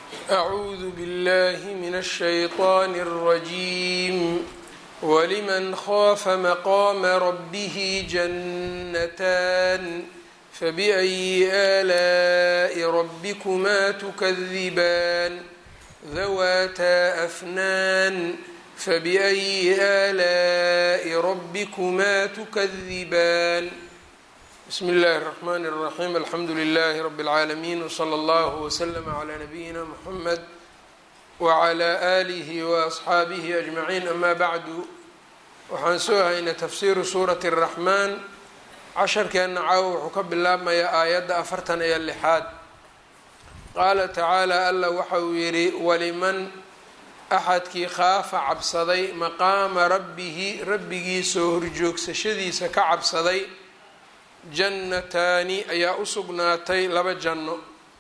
أعوذ بالله من الشيطان الرجيم ولمن خاف مقام ربه جنتان فبأي آلاء ربكما تكذبان ذواتا أفنان فبأي آلاء ربكما تكذبان بسم الله الرحمن الرحيم الحمد لله رب العالمين وصلى الله وسلم على نبينا محمد وعلى آله وأصxaabihi أجمعين أما bعdu waxaan soo haynay tafsiru suuraة الرaحmaan casharkeena caawo wuxuu ka bilaabmayaa aayadda afartan iyo lixaad qaala tacaalى alla waxa uu yihi waliman axadkii khaafa cabsaday maqaama rabbihi rabbigii soo horjoogsashadiisa ka cabsaday jannataani ayaa u sugnaatay laba janno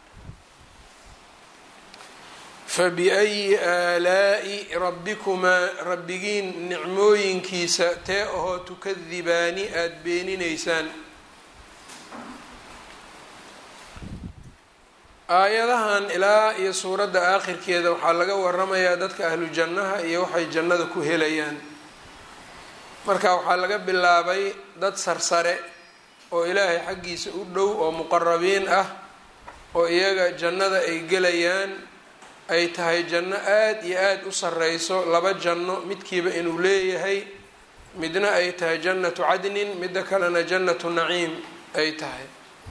fabiayi aalaa'i rabbikumaa rabbigiin nicmooyinkiisa tee ahoo tukadibaani aada beeninaysaan aayadahan ilaa iyo suuradda aakhirkeeda waxaa laga waramayaa dadka ahlu jannaha iyo waxay jannada ku helayaan marka waxaa laga bilaabay dad sarsare oo ilaahay xaggiisa u dhow oo muqarabiin ah oo iyaga jannada ay gelayaan ay tahay janno aada iyo aada u sarreyso laba janno midkiiba inuu leeyahay midna ay tahay jannatu cadnin midda kalena jannatu naciim ay tahay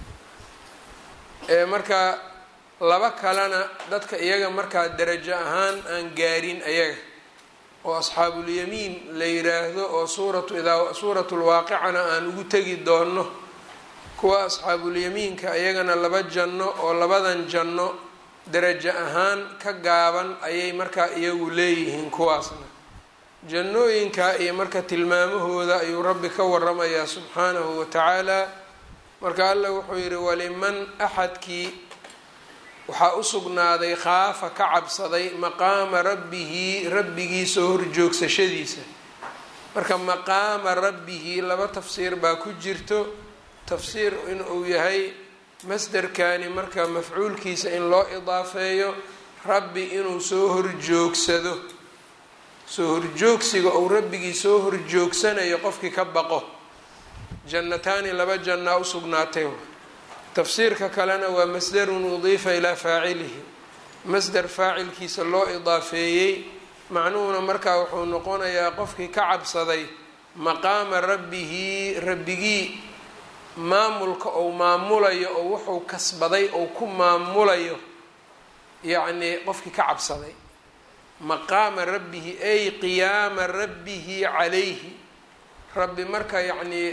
marka laba kalena dadka iyaga markaa darajo ahaan aan gaarin ayaga oo asxaabulyamiin la yiraahdo oo suuratu idaa suuratu lwaaqicana aan ugu tegi doono kuwa asxaabulyamiinka iyagana laba janno oo labadan janno darajo ahaan ka gaaban ayay markaa iyagu leeyihiin kuwaasna jannooyinka iyo marka tilmaamahooda ayuu rabbi ka waramayaa subxaanahu wa tacaala marka alla wuxuu yihi waliman axadkii waxaa u sugnaaday khaafa ka cabsaday maqaama rabbihi rabbigii soo horjoogsashadiisa marka maqaama rabbihi laba tafsiir baa ku jirto tafsiir in uu yahay masderkani marka mafcuulkiisa in loo idaafeeyo rabbi inuu soo horjoogsado soo horjoogsiga ou rabbigii soo horjoogsanayo qofkii ka baqo jannataani laba jannaa u sugnaatay tafsiirka kalena waa masdarun udiifa ilaa faacilihi masder faacilkiisa loo idaafeeyey macnuhuna markaa wuxuu noqonayaa qofkii ka cabsaday maqaama rabbihi rabbigii maamulka ou maamulayo oo wuxuu kasbaday ou ku maamulayo yacnii qofkii ka cabsaday maqaama rabbihi ay qiyaama rabbihi calayhi rabbi marka yacnii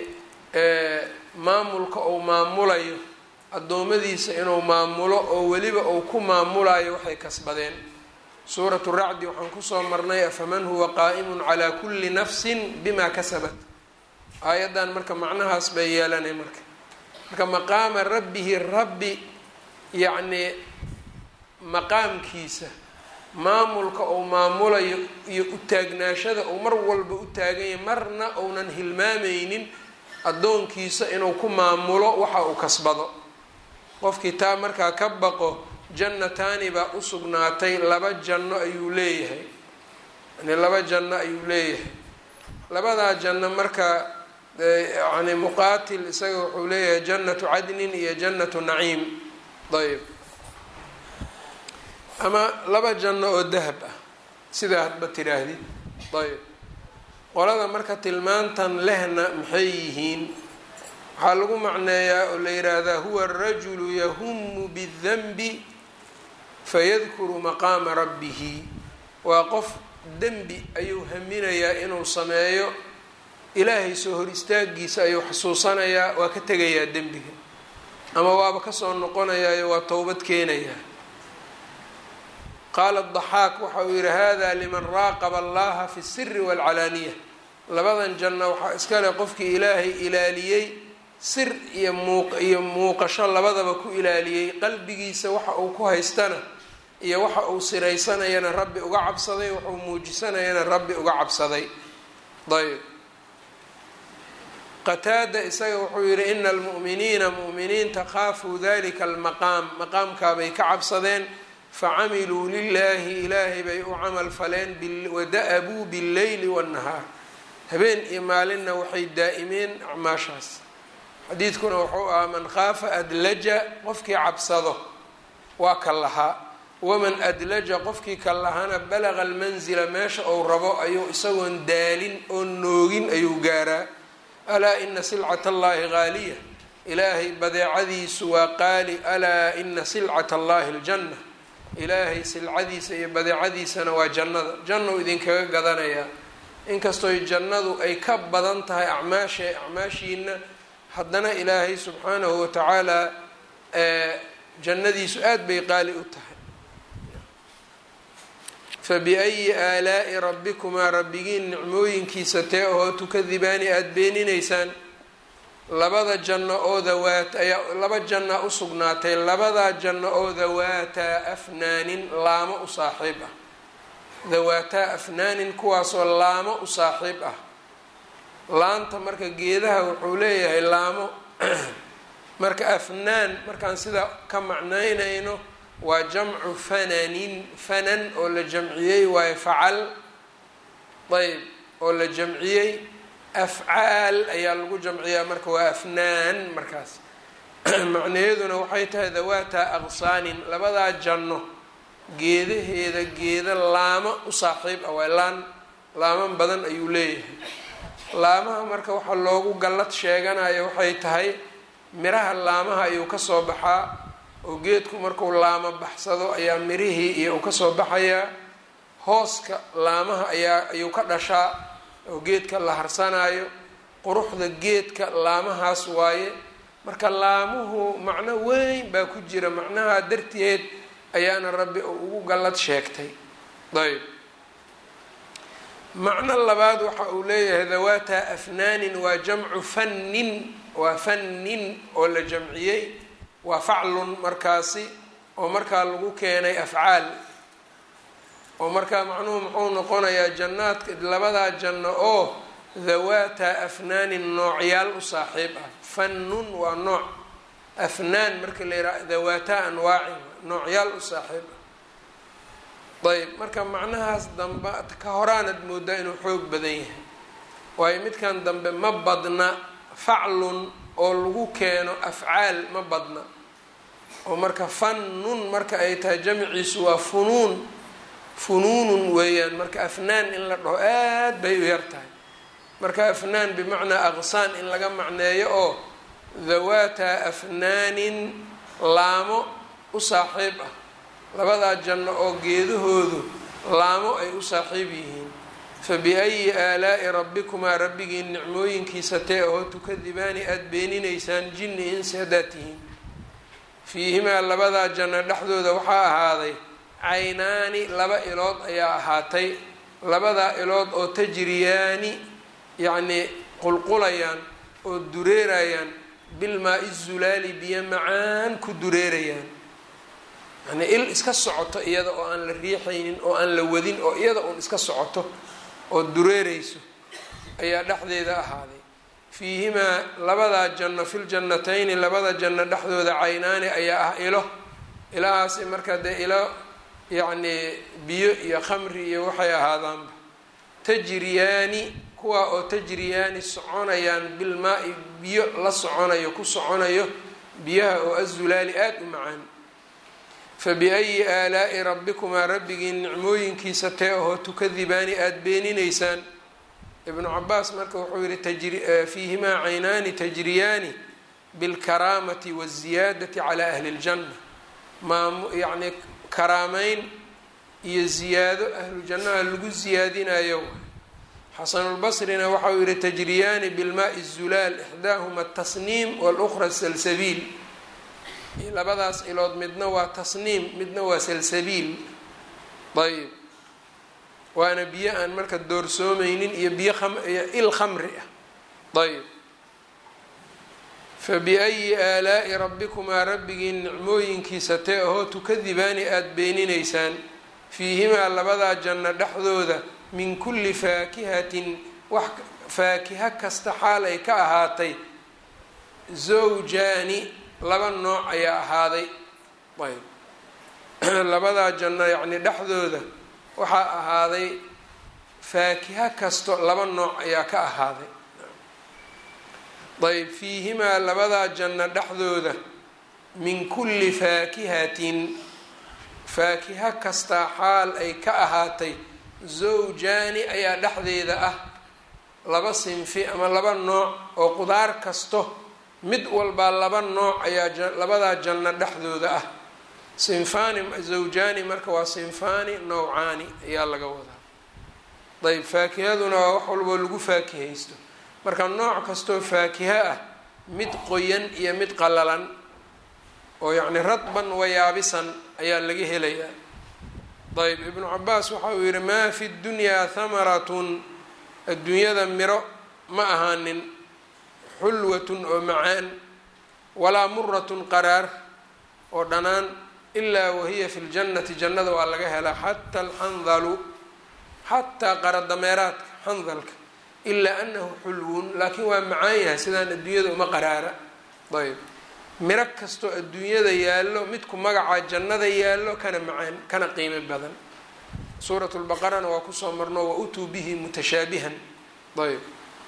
maamulka ou maamulayo addoommadiisa inuu maamulo oo weliba uu ku maamulayo waxay kasbadeen suuratu racdi waxaan kusoo marnay afaman huwa qaa'imun calaa kulli nafsin bima kasabat aayaddan marka macnahaas bay yeelanay marka marka maqaama rabbihi rabbi yacnii maqaamkiisa maamulka uu maamulayo iyo utaagnaashada uu mar walba u taaganya marna uunan hilmaameynin addoonkiisa inuu ku maamulo waxa uu kasbado qofkii taa markaa ka baqo jannataani baa u sugnaatay laba janno ayuu leeyahay yani laba janno ayuu leeyahay labadaa janno marka yani muqaatil isaga wuxuu leeyahay jannatu cadnin iyo jannatu naciim ayb ama laba janno oo dahab ah sidaa hadba tiraahdid ayb qolada marka tilmaantan lehna maxay yihiin waxaa lagu macneeyaa oo la yidhaahdaa huwa arajulu yahumu bidanbi fayadkuru maqaama rabbihi waa qof dembi ayuu haminayaa inuu sameeyo ilaahay soo hor istaagiisa ayuu xusuusanayaa waa ka tegayaa dembiga ama waaba kasoo noqonayaayo waa towbad keenayaa qaala daxaak waxa uu yihi hada liman raaqaba allaha fi siri waalcalaaniya labadan janno waxaa iskale qofkii ilaahay ilaaliyey sir iyo muuq iyo muuqasho labadaba ku ilaaliyey qalbigiisa waxa uu ku haystana iyo waxa uu siraysanayana rabbi uga cabsaday waxuu muujisanayana rabbi uga cabsaday ayb qataada isaga wuxuu yihi ina almu'miniina mu'miniinta kaafuu dalika almaqaam maqaamkaabay ka cabsadeen facamiluu lilaahi ilaahay bay u camal faleen wada-abuu billeyli waannahaar habeen iyo maalinna waxay daa'imeen acmaashaas xadiidkuna wuxuu ahaa man khaafa adlaja qofkii cabsado waa ka lahaa waman adlaja qofkii ka lahaana balaga almanzila meesha uu rabo ayuu isagoon daalin oon noogin ayuu gaaraa alaa ina silcat allahi haaliya ilaahay badeecadiisu waa qaali alaa ina silcat allahi aljanna ilaahay silcadiisa iyo badeecadiisana waa jannada jannou idinkaga gadanayaa inkastooy jannadu ay ka badan tahay acmaasha acmaashiina haddana ilaahay subxaanahu watacaala jannadiisu aada bay qaali u tahay fabiayi aalaa'i rabbikumaa rabbigiin nicmooyinkiisa tee ahoo tukadibaani aada beeninaysaan labada janno oo dawaat ayaa laba janna u sugnaatay labadaa janno oo dawaataa afnaanin laamo u saaxiib ah dawaataa afnaanin kuwaasoo laamo u saaxiib ah laanta marka geedaha wuxuu leeyahay laamo marka afnaan markaan sida ka macnaynayno waa jamcu fananin fanan oo la jamciyey waayo facal ayb oo la jamciyey afcaal ayaa lagu jamciyaa marka waa afnaan markaas macnaheeduna waxay tahay dawaata aqsaanin labadaa janno geedaheeda geeda laamo u saaxiib ah waa laan laaman badan ayuu leeyahay laamaha marka waxaa loogu gallad sheeganayo waxay tahay miraha laamaha ayuu kasoo baxaa oo geedku marku laamo baxsado ayaa mirihii iyo uu kasoo baxayaa hooska laamaha ayaa ayuu ka dhashaa oo geedka la harsanayo quruxda geedka laamahaas waaye marka laamuhu macno weyn baa ku jira macnaha darteed ayaana rabbi ugu gallad sheegtay ayb macno labaad waxa uu leeyahay dawaata afnaanin waa jamcu fannin waa fannin oo la jamciyey waa faclun markaasi oo markaa lagu keenay afcaal oo markaa macnuhu muxuu noqonayaa jannaadka labadaa janno oo dawaata afnaanin noocyaal u saaxiib ah fannun waa nooc afnaan marka la yidhaha dawaata anwaacin noocyaal u saaxiib ah ayb marka macnahaas dambe ka horaanad moodaa inuu xoog badan yahay waayo midkan dambe ma badna faclun oo lagu keeno afcaal ma badna oo marka fannun marka ay tahay jamciisu waa funuun funuunun weeyaan marka afnaan in la dhaho aad bay u yar tahay marka afnaan bimacnaa aqsaan in laga macneeyo oo dawaata afnaanin laamo u saaxiib ah labadaa janno oo geedahoodu laamo ay u saaxiib yihiin fa biayi aalaa'i rabbikumaa rabbigiin nicmooyinkiisa tee oo tukadibaani aada beeninaysaan jinni insi haddaad tihiin fiihimaa labadaa janno dhexdooda waxaa ahaaday caynaani laba ilood ayaa ahaatay labadaa ilood oo tajriyaani yacnii qulqulayaan oo dureerayaan bilmaa-i zulaali biyo macaan ku dureerayaan yacnii il iska socoto iyada oo aan la riixaynin oo aan la wadin oo iyada uun iska socoto oo dureereyso ayaa dhexdeeda ahaaday fiihimaa labadaa janno filjannatayni labada janno dhexdooda caynaani ayaa ah ilo ilahaasi marka dee ilo yacnii biyo iyo khamri iyo waxay ahaadaanba tajriyaani kuwaa oo tajriyaani soconayaan bilmaa-i biyo la soconayo ku soconayo biyaha oo azulaali aada u macaan fa biayi aalaa'i rabbikumaa rabbigiin nicmooyinkiisa tee ahoo tukadibaani aada beeninaysaan ibnu cabaas marka wuxuu yihi tajri fiihimaa caynaani tajriyaani bilkaraamati waziyaadati calaa ahli ljanna maam yacnii karaameyn iyo ziyaado ahlu jannaha lagu ziyaadinayo xasanulbasrina waxau yihi tajriyaani bilmaai zulaal ixdaahuma atasniim walukhra salsabiil labadaas ilood midna waa tasniim midna waa salsabiil ayb waana biyo aan marka doorsoomaynin iyo biyo iyo il khamri ah ayb fa biayi aalaa'i rabbikumaa rabbigiin nicmooyinkiisa tee ahoo tukadibaani aada beeninaysaan fiihimaa labadaa janno dhexdooda min kulli faakihatin wax faakiha kasta xaal ay ka ahaatay zawjaani laba nooc ayaa ahaaday ayb labadaa janno yacni dhexdooda waxaa ahaaday faakiha kasto laba nooc ayaa ka ahaaday ayb fiihimaa labadaa janno dhexdooda min kulli faakihatin faakiha kastaa xaal ay ka ahaatay zawjaani ayaa dhexdeeda ah laba sinfi ama laba nooc oo qudaar kasto mid walbaa laba nooc ayaa labadaa janno dhexdooda ah sinfaani zawjaani marka waa sinfaani nawcaani ayaa laga wadaa ayb faakihaduna waa wax walboo lagu faakihaysto marka nooc kastoo faakiha ah mid qoyan iyo mid qalalan oo yacni radban wayaabisan ayaa laga helayaa ayb ibnu cabaas waxa uu yihi maa fi dunyaa hamaratun adduunyada miro ma ahaanin xulwatun oo macaan walaa muratun qaraar oo dhanaan ilaa wahiya fi ljannati jannada waa laga helaa xata alxandalu xataa qaradameeraadka xandalka ilaa anahu xulwun laakiin waa macaan yahay sidaan adduunyada uma qaraara ayb miro kastoo adduunyada yaallo midku magacaa jannada yaallo kana macaan kana qiimo badan suurat lbaqarana waa kusoo marno wa utuu bihi mutashaabihan ayb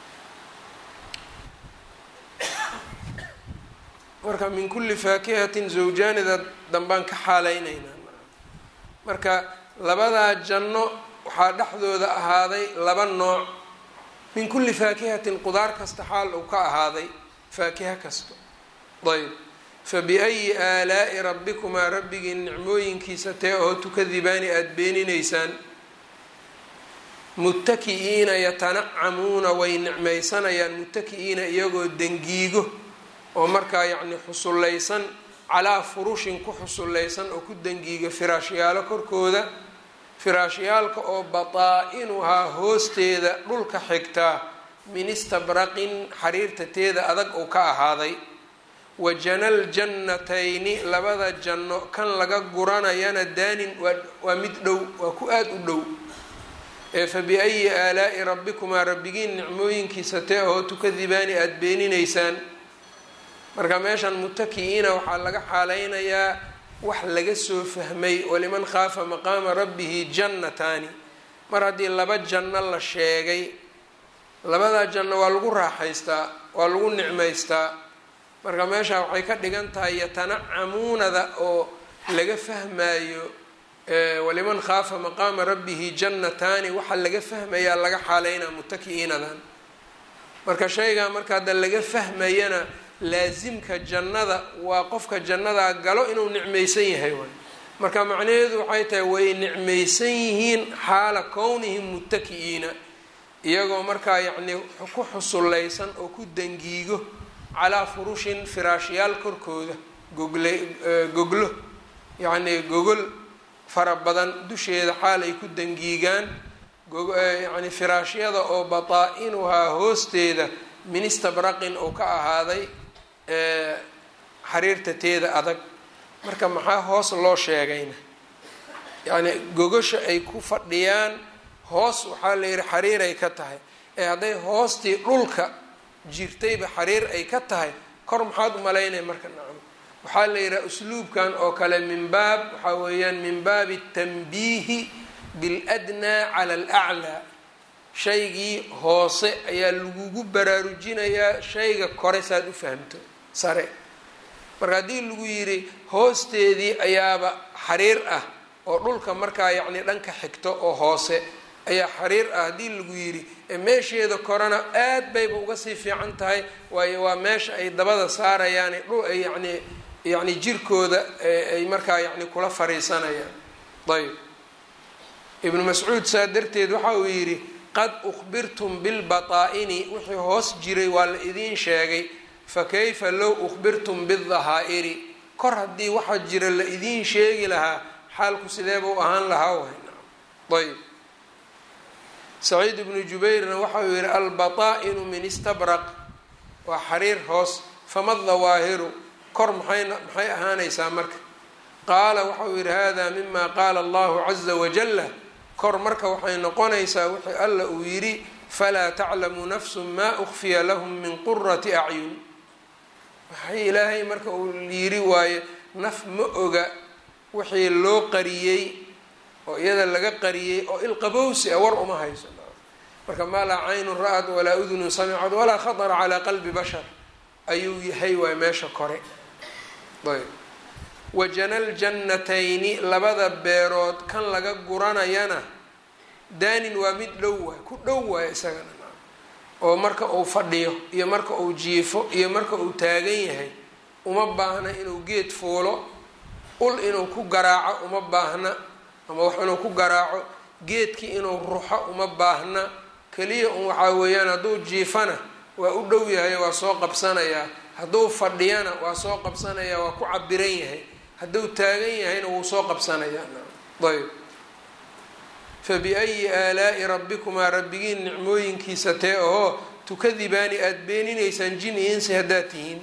marka min kulli faakihatin zawjaanida dambaan ka xaalaynaynaa marka labadaa janno waxaa dhexdooda ahaaday laba nooc min kulli faakihatin qudaar kasta xaal uu ka ahaaday faakiha kasta ayb fabiayi aalaa'i rabbikumaa rabbigii nicmooyinkiisa tee oo tukadibaani aada beeninaysaan muttaki'iina yatanacamuuna way nicmaysanayaan muttaki'iina iyagoo dangiigo oo markaa yacni xusullaysan calaa furushin ku xusullaysan oo ku dangiiga firaashyaalo korkooda firaashyaalka oo bataa-inuhaa hoosteeda dhulka xigtaa min istabraqin xariirta teeda adag uu ka ahaaday wa janal jannatayni labada janno kan laga guranayana daanin waa mid dhow waa ku aada u dhow ee fa biayi aalaa'i rabbikumaa rabbigiin nicmooyinkiisa tee oo tukadibaani aada beeninaysaan marka meeshan mutaki'iina waxaa laga xaalaynayaa wax laga soo fahmay waliman khaafa maqaama rabbihi jannataani mar haddii laba janno la sheegay labadaa janno waa lagu raaxaystaa waa lagu nicmaystaa marka meesha waxay ka dhigan tahay yatanacamuunada oo laga fahmayo waliman khaafa maqaama rabbihi jannataani waxaa laga fahmayaa laga xaaleynaa mutaki'iinadan marka shaygaa marka hadda laga fahmayana laasimka jannada waa qofka jannadaa galo inuu nicmaysan yahay waay marka macnaheedu waxay tahay way nicmaysan yihiin xaala kownihim mutaki'iina iyagoo markaa yacnii ku xusullaysan oo ku dangiigo calaa furushin firaashyaal korkooda gogle goglo yacnii gogol fara badan dusheeda xaal ay ku dangiigaan yacni firaashyada oo bataa-inuhaa hoosteeda min istabraqin oo ka ahaaday xariirta teeda adag marka maxaa hoos loo sheegayna yacni gogosha ay ku fadhiyaan hoos waxaa la yihi xariiray ka tahay ee hadday hoostii dhulka jirtayba xariir ay ka tahay kor maxaad u malaynaya marka nacam waxaa la yidhaha usluubkan oo kale min baab waxaa weeyaan min baabi tanbiihi biladnaa cala alaclaa shaygii hoose ayaa lagugu baraarujinayaa shayga kore saad u fahamto sare marka haddii lagu yidhi hoosteedii ayaaba xariir ah oo dhulka markaa yacni dhanka xigto oo hoose ayaa xariir ah haddii lagu yidhi ee meesheeda korena aad bayba uga sii fiican tahay waayo waa meesha ay dabada saarayaan dhul ay yacni yacni jirkooda ay markaa yacni kula fariisanayaan ayb ibnu mascuud saa darteed waxa uu yidhi qad ukhbirtum bilbataa-ini wixii hoos jiray waa la idiin sheegay fa kayfa low ukhbirtum bidahaa'iri kor haddii waxa jira la idiin sheegi lahaa xaalku sideeba u ahaan lahaa way ayb saciid ibnu jubayrna waxa uu yihi albataa-inu min istabraq waa xariir hoos fama dawaahiru kor maxayna maxay ahaanaysaa marka qaala waxa uu yihi hada mima qaala allahu caza wajala kor marka waxay noqonaysaa wixii alla uu yidhi falaa taclamu nafsu maa ukfiya lahum min qurati acyun waxay ilaahay marka uu yidhi waaye naf ma oga wixii loo qariyey oo iyada laga qariyey oo ilqabowsi a war uma hayso marka maa laa caynun ra-ad walaa udunun samicad walaa khatara calaa qalbi bashar ayuu yahay waay meesha kore ayb wajana ljannatayni labada beerood kan laga guranayana daanin waa mid dhow waay ku dhow waay isagana oo marka uu fadhiyo iyo marka uu jiifo iyo marka uu taagan yahay uma baahna inuu geed fuulo ul inuu ku garaaco uma baahna ama wax inuu ku garaaco geedkii inuu ruxo uma baahna keliya un waxaa weeyaan hadduu jiifana waa u dhow yahay waa soo qabsanayaa hadduu fadhiyana waa soo qabsanayaa waa ku cabiran yahay hadduu taagan yahayna wuu soo qabsanayaa ayb fabiayi aalaa'i rabbikumaa rabbigiin nicmooyinkiisa tee ahoo tukadibaani aada beeninaysaan jin iyo insi haddaad tihiin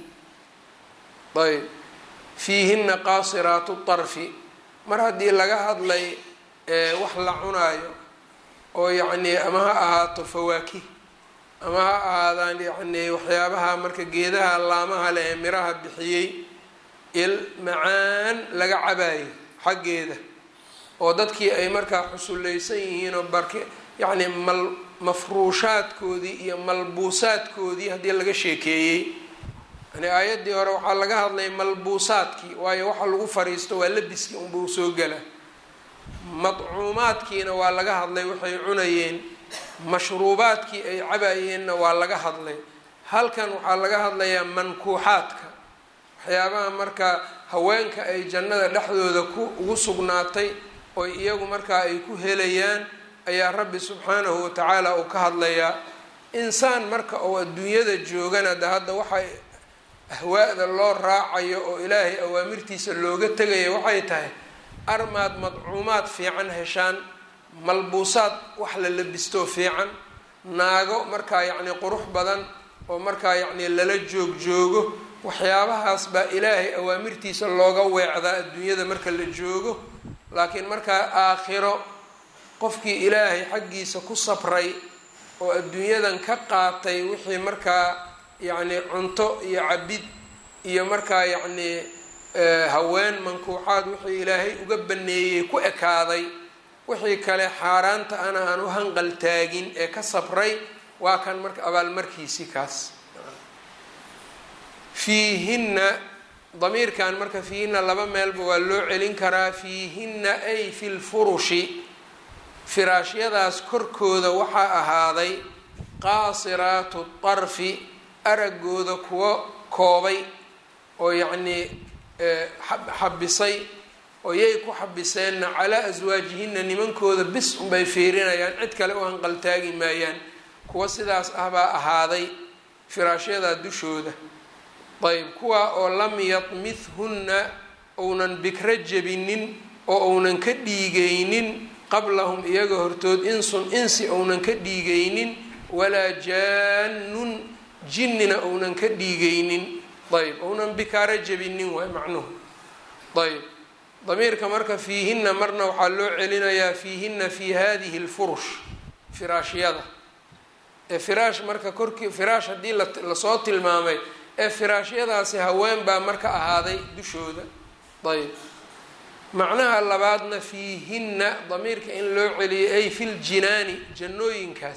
ayb fiihinna qaasiraatu tarfi mar haddii laga hadlay wax la cunaayo oo yacnii ama ha ahaato fawaakih ama ha ahaadaan yacnii waxyaabaha marka geedaha laamaha leh ee miraha bixiyey il macaan laga cabaayo xaggeeda oo dadkii ay markaa xusullaysan yihiin oo barki yacni mal mafruushaadkoodii iyo malbuusaadkoodii haddii laga sheekeeyey yani aayaddii hore waxaa laga hadlay malbuusaadkii waayo waxa lagu fariisto waa labiskii unbuu soo gela madcuumaadkiina waa laga hadlay waxay cunayeen mashruubaadkii ay cabayeenna waa laga hadlay halkan waxaa laga hadlayaa mankuuxaadka waxyaabaha marka haweenka ay jannada dhexdooda ku ugu sugnaatay oo iyagu markaa ay ku helayaan ayaa rabbi subxaanahu watacaala uu ka hadlayaa insaan marka oo adduunyada joogana de hadda waxay ahwaada loo raacayo oo ilaahay awaamirtiisa looga tegaya waxay tahay armaad madcuumaad fiican heshaan malbuusaad wax la labistoo fiican naago markaa yacni qurux badan oo markaa yacni lala joog joogo waxyaabahaas baa ilaahay awaamirtiisa looga weecdaa adduunyada marka la joogo laakiin markaa aakhiro qofkii ilaahay xaggiisa ku sabray oo adduunyadan ka qaatay wixii markaa yacni cunto iyo cabid iyo markaa yacni haween mankuuxaad wixii ilaahay uga baneeyey ku ekaaday wixii kale xaaraanta ana aan u hanqal taagin ee ka sabray waa kan marka abaalmarkiisi kaas fiihinna damiirkan marka fiihinna laba meelba waa loo celin karaa fiihinna ay fi lfurushi firaashyadaas korkooda waxaa ahaaday qaasiraatu tarfi aragooda kuwa koobay oo yacnii xabisay oo yay ku xabiseenna calaa aswaajihinna nimankooda bis unbay fiirinayaan cid kale u hanqaltaagi maayaan kuwa sidaas ah baa ahaaday firaashyadaa dushooda ayb kuwaa oo lam yadmithunna ounan bikro jebinin oo ounan ka dhiigaynin qablahum iyaga hortood insun insi ounan ka dhiigaynin walaa jaanun jinnina ounan ka dhiigaynin ayb ounan bikaaro jebinin waay macnuhu ayb damiirka marka fiihinna marna waxaa loo celinayaa fiihinna fi hadihi lfurush firaashyada ee firaash marka korkii firaash haddii lasoo tilmaamay ee firaashyadaasi haween baa marka ahaaday dushooda ayb macnaha labaadna fiihinna damiirka in loo celiyay ay fi ljinaani jannooyinkaas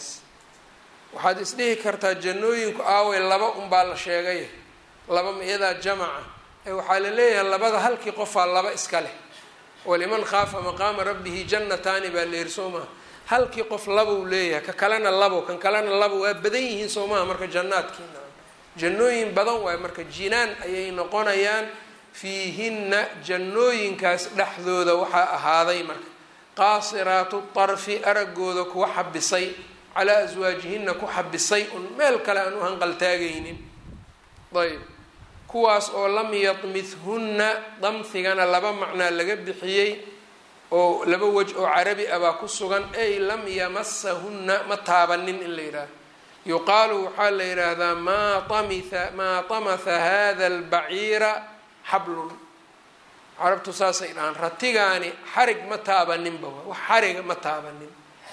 waxaad isdhihi kartaa jannooyinku aaway laba unbaa la sheegay laba iyadaa jamaca ee waxaa la leeyahay labada halkii qofaa laba iska leh waliman khaafa maqaama rabbihi jannataani baa leeri soo maha halkii qof labou leeyahay ka kalena labo kan kalena labo waa badan yihiin soo maha marka jannaadkiina jannooyin badan waayo marka jinaan ayay noqonayaan fiihinna jannooyinkaas dhexdooda waxaa ahaaday marka qaasiraatu tarfi aragooda kuwa xabisay calaa aswaajihinna ku xabisay un meel kale aan u hanqaltaagaynin ayb kuwaas oo lam yadmithunna damhigana laba macnaa laga bixiyey oo laba wej oo carabi ah baa ku sugan ay lam yamasahunna ma taabanin in la yidhaaho yuqaalu waxaa la yidhaahdaa maa tamitha maa tamatha hada albaciira xablun carabtu saasay dhahaan ratigaani xarig ma taabaninba wax xariga ma taabanin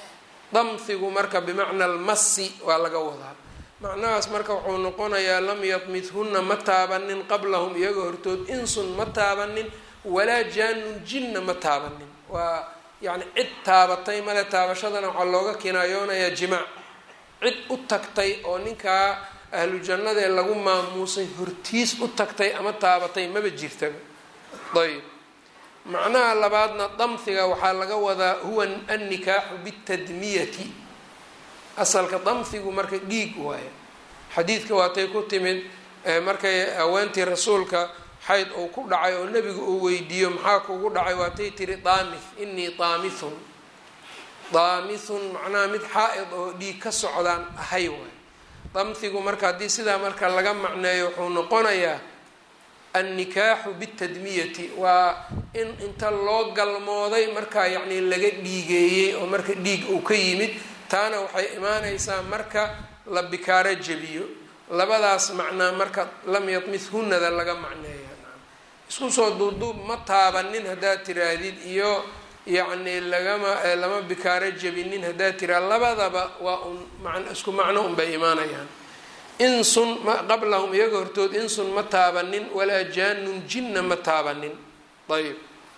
damhigu marka bimacna almasi waa laga wadaa macnahaas marka wuxuu noqonayaa lam yadmithunna ma taabanin qablahum iyaga hortood insun ma taabanin walaa jaanun jinna ma taabanin waa yacni cid taabatay male taabashadana waxaa looga kinaayoonayaa jimaac cid u tagtay oo ninkaa ahlu jannadee lagu maamuusay hortiis u tagtay ama taabatay maba jirtaba ayb macnaha labaadna damhiga waxaa laga wadaa huwa annikaaxu bitadmiyati asalka damhigu marka dhiig waayo xadiidka waatay ku timid markay haweentii rasuulka xayd uu ku dhacay oo nebigu uu weydiiyo maxaa kugu dhacay waatay tiri daamith inii daamithun daamithun macnaha mid xaa-id oo dhiig ka socdaan ahay waay damhigu marka haddii sidaa marka laga macneeyo wuxuu noqonayaa annikaaxu bitadmiyati waa in inta loo galmooday markaa yacni laga dhiigeeyey oo marka dhiig uu ka yimid taana waxay imaaneysaa marka la bikaaro jebiyo labadaas macnaa marka lam yadmithunada laga macneeya isku soo duubduub ma taabanin haddaad tiraahdid iyo yacni lagama lama bikaaro jebinin haddaad tiraa labadaba waa un man isku macno unbay imaanayaan insun ma qablahum iyaga hortood insun ma taabanin walaa jaanun jinna ma taabanin ayb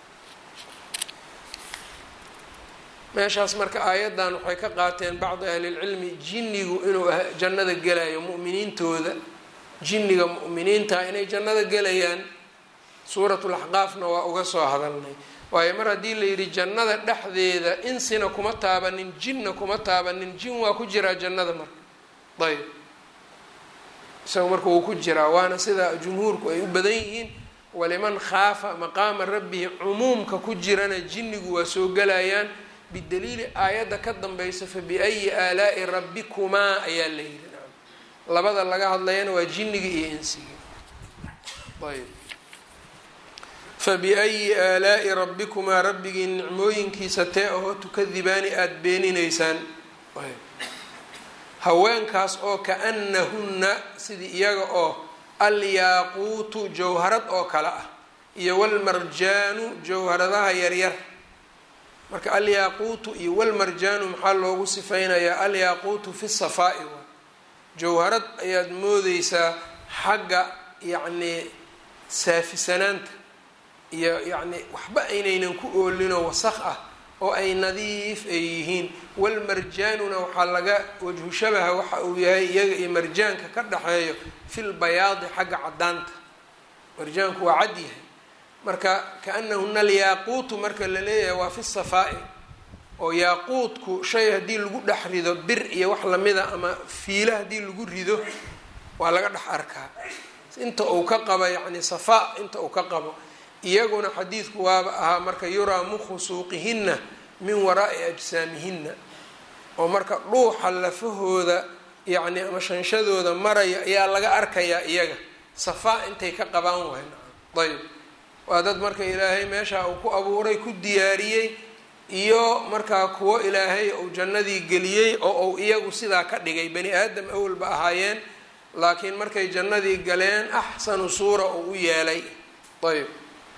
meeshaas marka aayaddan waxay ka qaateen bacdi ahlilcilmi jinnigu inuu jannada gelayo mu'miniintooda jinniga mu'miniinta inay jannada gelayaan suuratulaxqaafna waa uga soo hadalnay waayo mar haddii la yidhi jannada dhexdeeda insina kuma taabanin jinna kuma taabanin jin waa ku jiraa jannada marka ayb isaga marka wuu ku jiraa waana sida jumhuurku ay u badan yihiin waliman khaafa maqaama rabbihi cumuumka ku jirana jinnigu waa soo gelayaan bidaliili aayadda ka dambaysa fa biayi aalaa'i rabbikumaa ayaa la yidhi labada laga hadlayana waa jinniga iyo insiga ayb fabiayi aalaa'i rabbikumaa rabbigii nicmooyinkiisa tee ahoo tukadibaani aada beeninaysaan haweenkaas oo kaanahunna sidii iyaga oo alyaaquutu jawharad oo kale ah iyo walmarjaanu jawharadaha yaryar marka alyaaquutu iyo walmarjaanu maxaa loogu sifeynayaa alyaaquutu fi safaa'i waa jawharad ayaad moodeysaa xagga yacnii saafisanaanta iyo yacni waxba aynaynan ku oolinoo wasaq ah oo ay nadiif ay yihiin walmarjaanuna waxaa laga wajhu shabaha waxa uu yahay iyaga iyo marjaanka ka dhexeeyo fil bayaadi xagga caddaanta marjaanku waa cad yahay marka kaanahuna alyaaquutu marka la leeyahay waa fi safaa'i oo yaaquudku shay haddii lagu dhex rido bir iyo wax lamida ama fiila haddii lagu rido waa laga dhex arkaa inta uu ka qabo yacni safaa inta uu ka qabo iyaguna xadiidku waaba ahaa marka yuraa mukhu suuqihinna min waraa'i ajsaamihinna oo marka dhuuxa lafahooda yacni ama shanshadooda maraya ayaa laga arkayaa iyaga safaa intay ka qabaan wayn ayb waa dad marka ilaahay meesha uu ku abuuray ku diyaariyey iyo markaa kuwo ilaahay uu jannadii geliyey oo uu iyagu sidaa ka dhigay bani aadam awalba ahaayeen laakiin markay jannadii galeen axsanu suura uu u yeelay ayb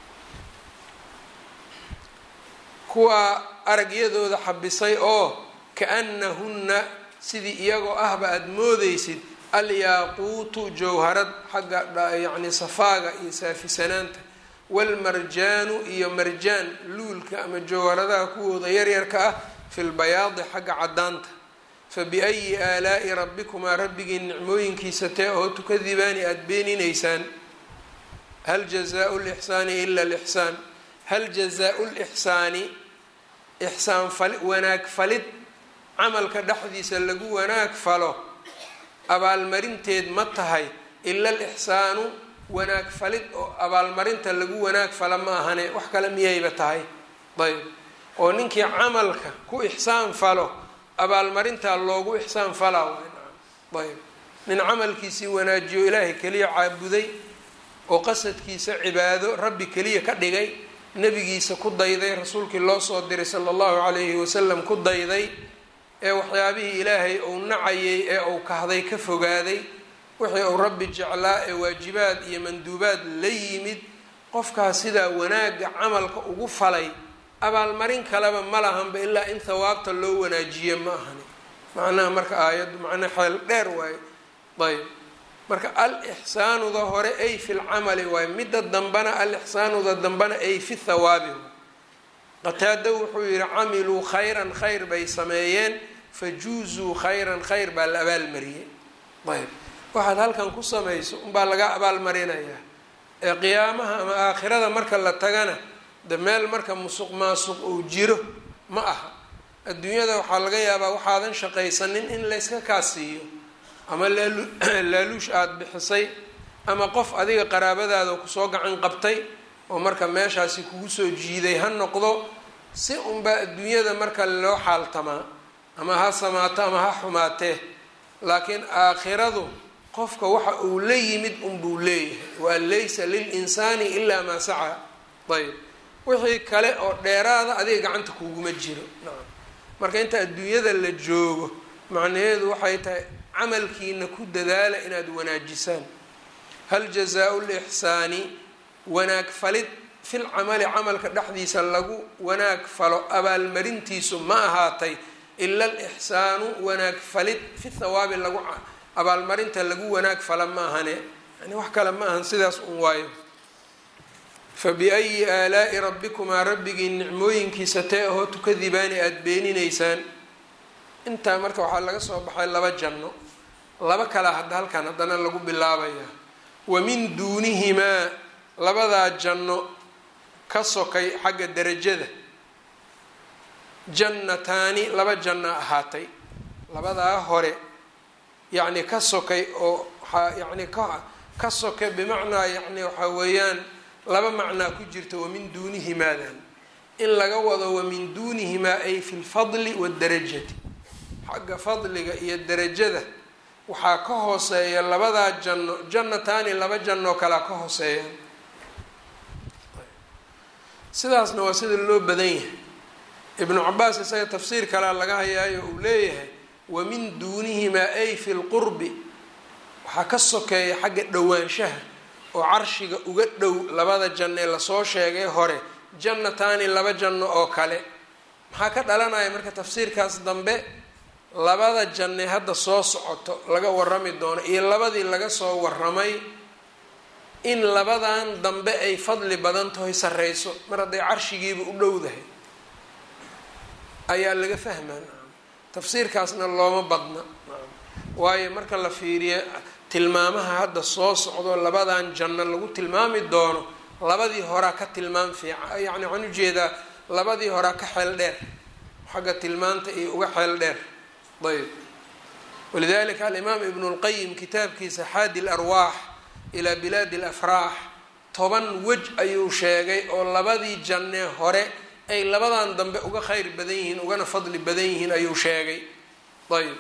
kuwaa aragyadooda xabisay oo kaanahunna sidii iyagoo ahba aada moodeysid alyaaquutu jawharad xagga yacni safaaga iyo saafisanaanta walmarjaanu iyo marjaan luulka ama jawharadaha kuwooda yaryarka ah fi lbayaadi xagga caddaanta fa biayi aalaa'i rabbikumaa rabbigii nicmooyinkiisa tee oo tukadibaani aada beeninaysaan hal jazaau lixsaani ila lixsaan hal jazaau lixsaani ixsaan fali wanaag falid camalka dhexdiisa lagu wanaag falo abaalmarinteed ma tahay ila alixsaanu wanaag falid oo abaalmarinta lagu wanaag fala ma ahane wax kale miyayba tahay ayb oo ninkii camalka ku ixsaan falo abaalmarintaa loogu ixsaan falaa ayb nin camalkiisii wanaajiyo ilaahay keliya caabuday oo qasadkiisa cibaado rabbi keliya ka dhigay nebigiisa ku dayday rasuulkii loo soo diray sala allahu calayhi wasalam ku dayday ee waxyaabihii ilaahay uu nacayay ee uu kahday ka fogaaday wixii uu rabbi jeclaa ee waajibaad iyo manduubaad la yimid qofkaas sidaa wanaagga camalka ugu falay abaalmarin kaleba ma lahanba ilaa in hawaabta loo wanaajiye ma ahani macnaha marka aayaddu macnaa xeel dheer waayo ayb marka al-ixsaanuda hore ay fi lcamali waayo midda dambana al-ixsaanuda dambana ay fi thawaabi qataado wuxuu yihi camiluu khayran khayr bay sameeyeen fajuuzuu khayran khayr baa la abaalmariyey ayb waxaad halkan ku samayso unbaa laga abaalmarinayaa ee qiyaamaha ama aakhirada marka la tagana de meel marka musuq maasuq uu jiro ma aha adduunyada waxaa laga yaabaa waxaadan shaqaysanin in layska kaasiiyo ama laaluush aada bixisay ama qof adiga qaraabadaada kusoo gacan qabtay oo marka meeshaasi kugu soo jiiday ha noqdo si unbaa adduunyada marka loo xaaltamaa ama ha samaato ama ha xumaatee laakiin aakhiradu qofka waxa uu la yimid unbuu leeyahay waan laysa lilinsaani ilaa maa sacaa ayb wixii kale oo dheeraada adiga gacanta kuguma jiro nacam marka inta adduunyada la joogo macnaheedu waxay tahay camalkiina ku dadaala inaad wanaajisaan hal jazaa-u lixsaani wanaag falid fil camali camalka dhexdiisa lagu wanaag falo abaalmarintiisu ma ahaatay ila alixsaanu wanaag falid fi thawaabi lagu abaalmarinta lagu wanaag fala ma ahane yani wax kale ma ahan sidaas un waayo fa biayi aalaa'i rabbikumaa rabbigii nicmooyinkiisa tee ahoo tukadibaani aada beeninaysaan intaa marka waxaa laga soo baxay laba janno laba kala hadda halkan haddana lagu bilaabayaa wa min duunihimaa labadaa janno ka sokay xagga derajada jannataani laba janno ahaatay labadaa hore yacni ka sokay oo waxaa yacni ka ka sokay bimacnaa yacni waxaa weeyaan laba macnaa ku jirta wamin duunihimaadan in laga wado wamin duunihimaa ay fi lfadli waadarajati xagga fadliga iyo derajada waxaa ka hooseeya labadaa janno jannataani laba jannoo kalea ka hooseeyaan sidaasna waa sida loo badan yahay ibnu cabaas isaga tafsiir kalea laga hayaayo uu leeyahay wamin duunihimaa ay fi lqurbi waxaa ka sokeeya xagga dhowaanshaha oo carshiga uga dhow labada janno ee lasoo sheegay hore jannataani laba janno oo kale maxaa ka dhalanaya marka tafsiirkaas dambe labada janne hadda soo socoto laga warami doono iyo labadii laga soo waramay in labadan dambe ay fadli badan tahoy sarreyso mar hadday carshigiiba u dhowdahay ayaa laga fahmaa tafsiirkaasna looma badna waayo marka la fiiriyo tilmaamaha hadda soo socdo labadan janno lagu tilmaami doono labadii horaa ka tilmaam fiican yacni waxaan ujeedaa labadii horaa ka xeel dheer xagga tilmaanta iyo uga xeel dheer ayb walidalika alimaam ibnu lqayim kitaabkiisa xaadi larwaax ilaa bilaadi alafraax toban wej ayuu sheegay oo labadii jannee hore ay labadan dambe uga kheyr badan yihiin ugana fadli badan yihiin ayuu sheegay ayb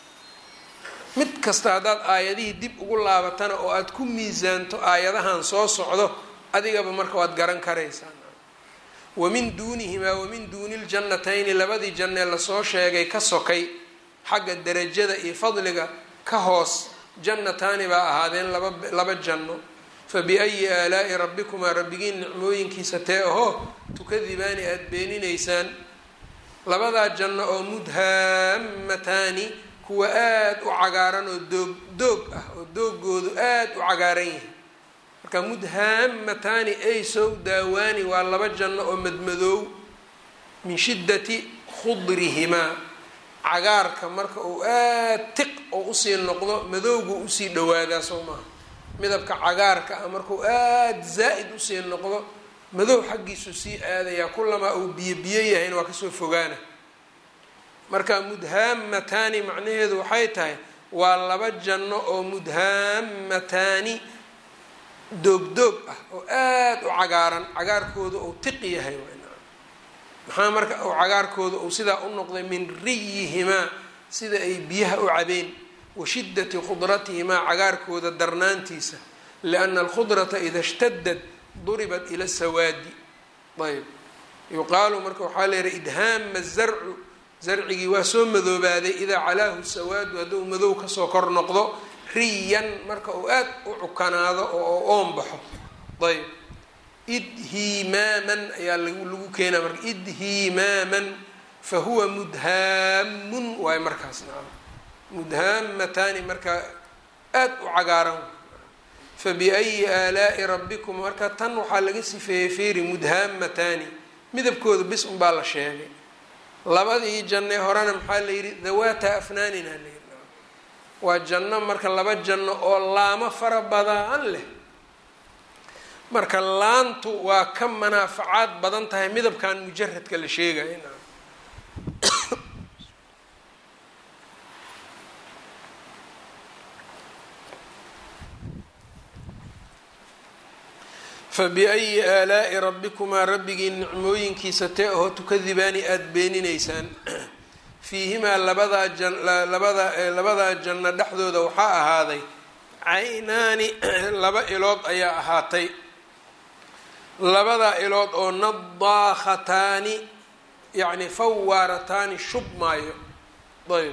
mid kasta haddaad aayadihii dib ugu laabatana oo aada ku miisaanto aayadahan soo socdo adigaba marka waad garan karaysaa wamin duunihimaa wamin duuni ljannatayni labadii jannee lasoo sheegay ka sokay xagga derajada iyo fadliga ka hoos jannataani baa ahaadeen laba laba janno fa biayi aalaa'i rabbikumaa rabbigiin nicmooyinkiisa tee ahoo tukadibaani aada beeninaysaan labadaa janno oo mudhaamataani kuwa aada u cagaaran oo doog doog ah oo doogoodu aada u cagaaran yahay marka mudhaamataani ay sow daawaani waa laba janno oo madmadoow min shiddati khudrihimaa cagaarka marka uu aada tiq oo usii noqdo madowgu usii dhawaadaa soo maaha midabka cagaarka ah markuu aada zaa-id usii noqdo madow xaggiisu sii aadayaa kulamaa uu biyo biyo yahayna waa kasoo fogaana marka mudhaamataani macnaheedu waxay tahay waa laba janno oo mudhaamataani doog-doog ah oo aada u cagaaran cagaarkooda uu tiq yahay maxaa marka uu cagaarkooda uu sidaa u noqday min riyihimaa sida ay biyaha u cabeen wa shiddati khudratihimaa cagaarkooda darnaantiisa lianna alkhudrata ida shtadad duribat ila sawaadi ayb yuqaalu marka waxaa leeyahay idhaama zarcu zarcigii waa soo madoobaaday idaa calaahu sawaadu hadduu madow kasoo kor noqdo riyan marka uu aada u cukanaado oo oon baxo ayb idhimaaman ayaa lagu keenaa marka idhimaaman fa huwa mudhaamun waayo markaas nacam mudhaamataani marka aada u cagaaran fa biayi aalaa'i rabbikum marka tan waxaa laga sifeeyey feeri mudhaamataani midabkooda bis unbaa la sheegay labadii janne horena maxaa la yidhi dawaata afnaanina la yidhi waa janno marka laba janno oo laamo fara badan leh marka laantu waa ka manaafacaad badan tahay midabkan mujaradka la sheegaya fabiayi aalaa'i rabbikumaa rabbigii nicmooyinkiisa tee ahoo tukadibaani aada beeninaysaan fiihimaa labadaa janlabada labadaa janno dhexdooda waxaa ahaaday caynaani laba ilood ayaa ahaatay labadaa ilood oo nadaakhataani yacni fawaarataani shub maayo ayb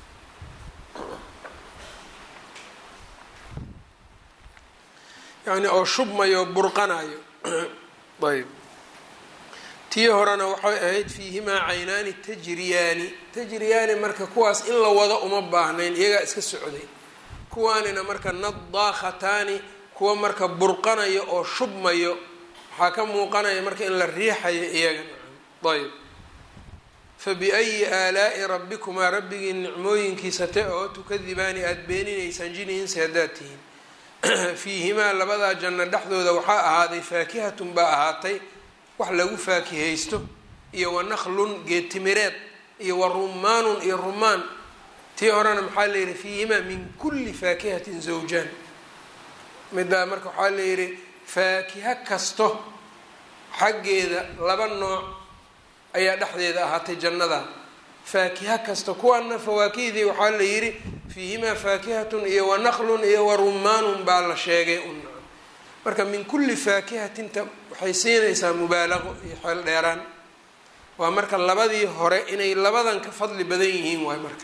yacni oo shubmayo burqanayo ayb tii horena waxay ahayd fiihimaa caynaani tajriyaani tajriyaani marka kuwaas in la wado uma baahnayn iyagaa iska socday kuwaanina marka nadaakhataani kuwa marka burqanayo oo shubmayo waxaa ka muuqanaya marka in la riixayo iyaga ayb fabiayi aalaa'i rabbikumaa rabbigii nicmooyinkiisa te oo tukadibaani aada beeninaysaan jiniinsi haddaad tihiin fiihimaa labadaa janno dhexdooda waxaa ahaaday faakihatun baa ahaatay wax lagu faakihaysto iyo wa naqlun geedtimireed iyo wa rumaanun iyo rumaan tii horena maxaa la yidhi fiihimaa min kulli faakihatin zawjaan middaa marka waxaa la yidhi faakiha kasto xaggeeda laba nooc ayaa dhexdeeda ahaatay jannada faakiha kasta kuwaana fawaakihdii waxaa la yidhi fiihimaa faakihatun iyo wa naqlun iyo wa rumaanun baa la sheegay un marka min kulli faakihatinta waxay siinaysaa mubaalaqo iyo xeel dheeraan waa marka labadii hore inay labadan ka fadli badan yihiin waay marka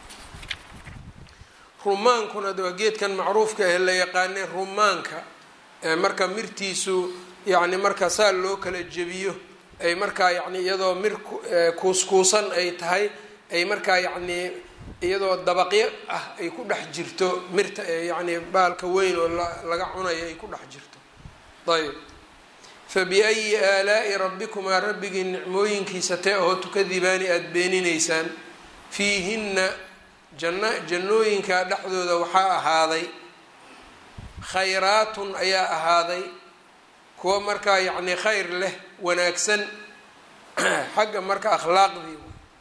rumaankuna waa geedkan macruufka ee la yaqaanay rumaanka marka mirtiisu yacni marka saa loo kala jebiyo ay markaa yacni iyadoo mir kuuskuusan ay tahay ay markaa yacnii iyadoo dabaqyo ah ay ku dhex jirto mirta ee yacni baalka weyn oo laga cunayo ay ku dhex jirto ayb fabiayi aalaa'i rabbikumaa rabbigii nicmooyinkiisa tee ahoo tukadibaani aada beeninaysaan fiihinna janna jannooyinkaa dhexdooda waxaa ahaaday khayraatun ayaa ahaaday kuwa markaa yacni khayr leh wanaagsan xagga marka akhlaaqdii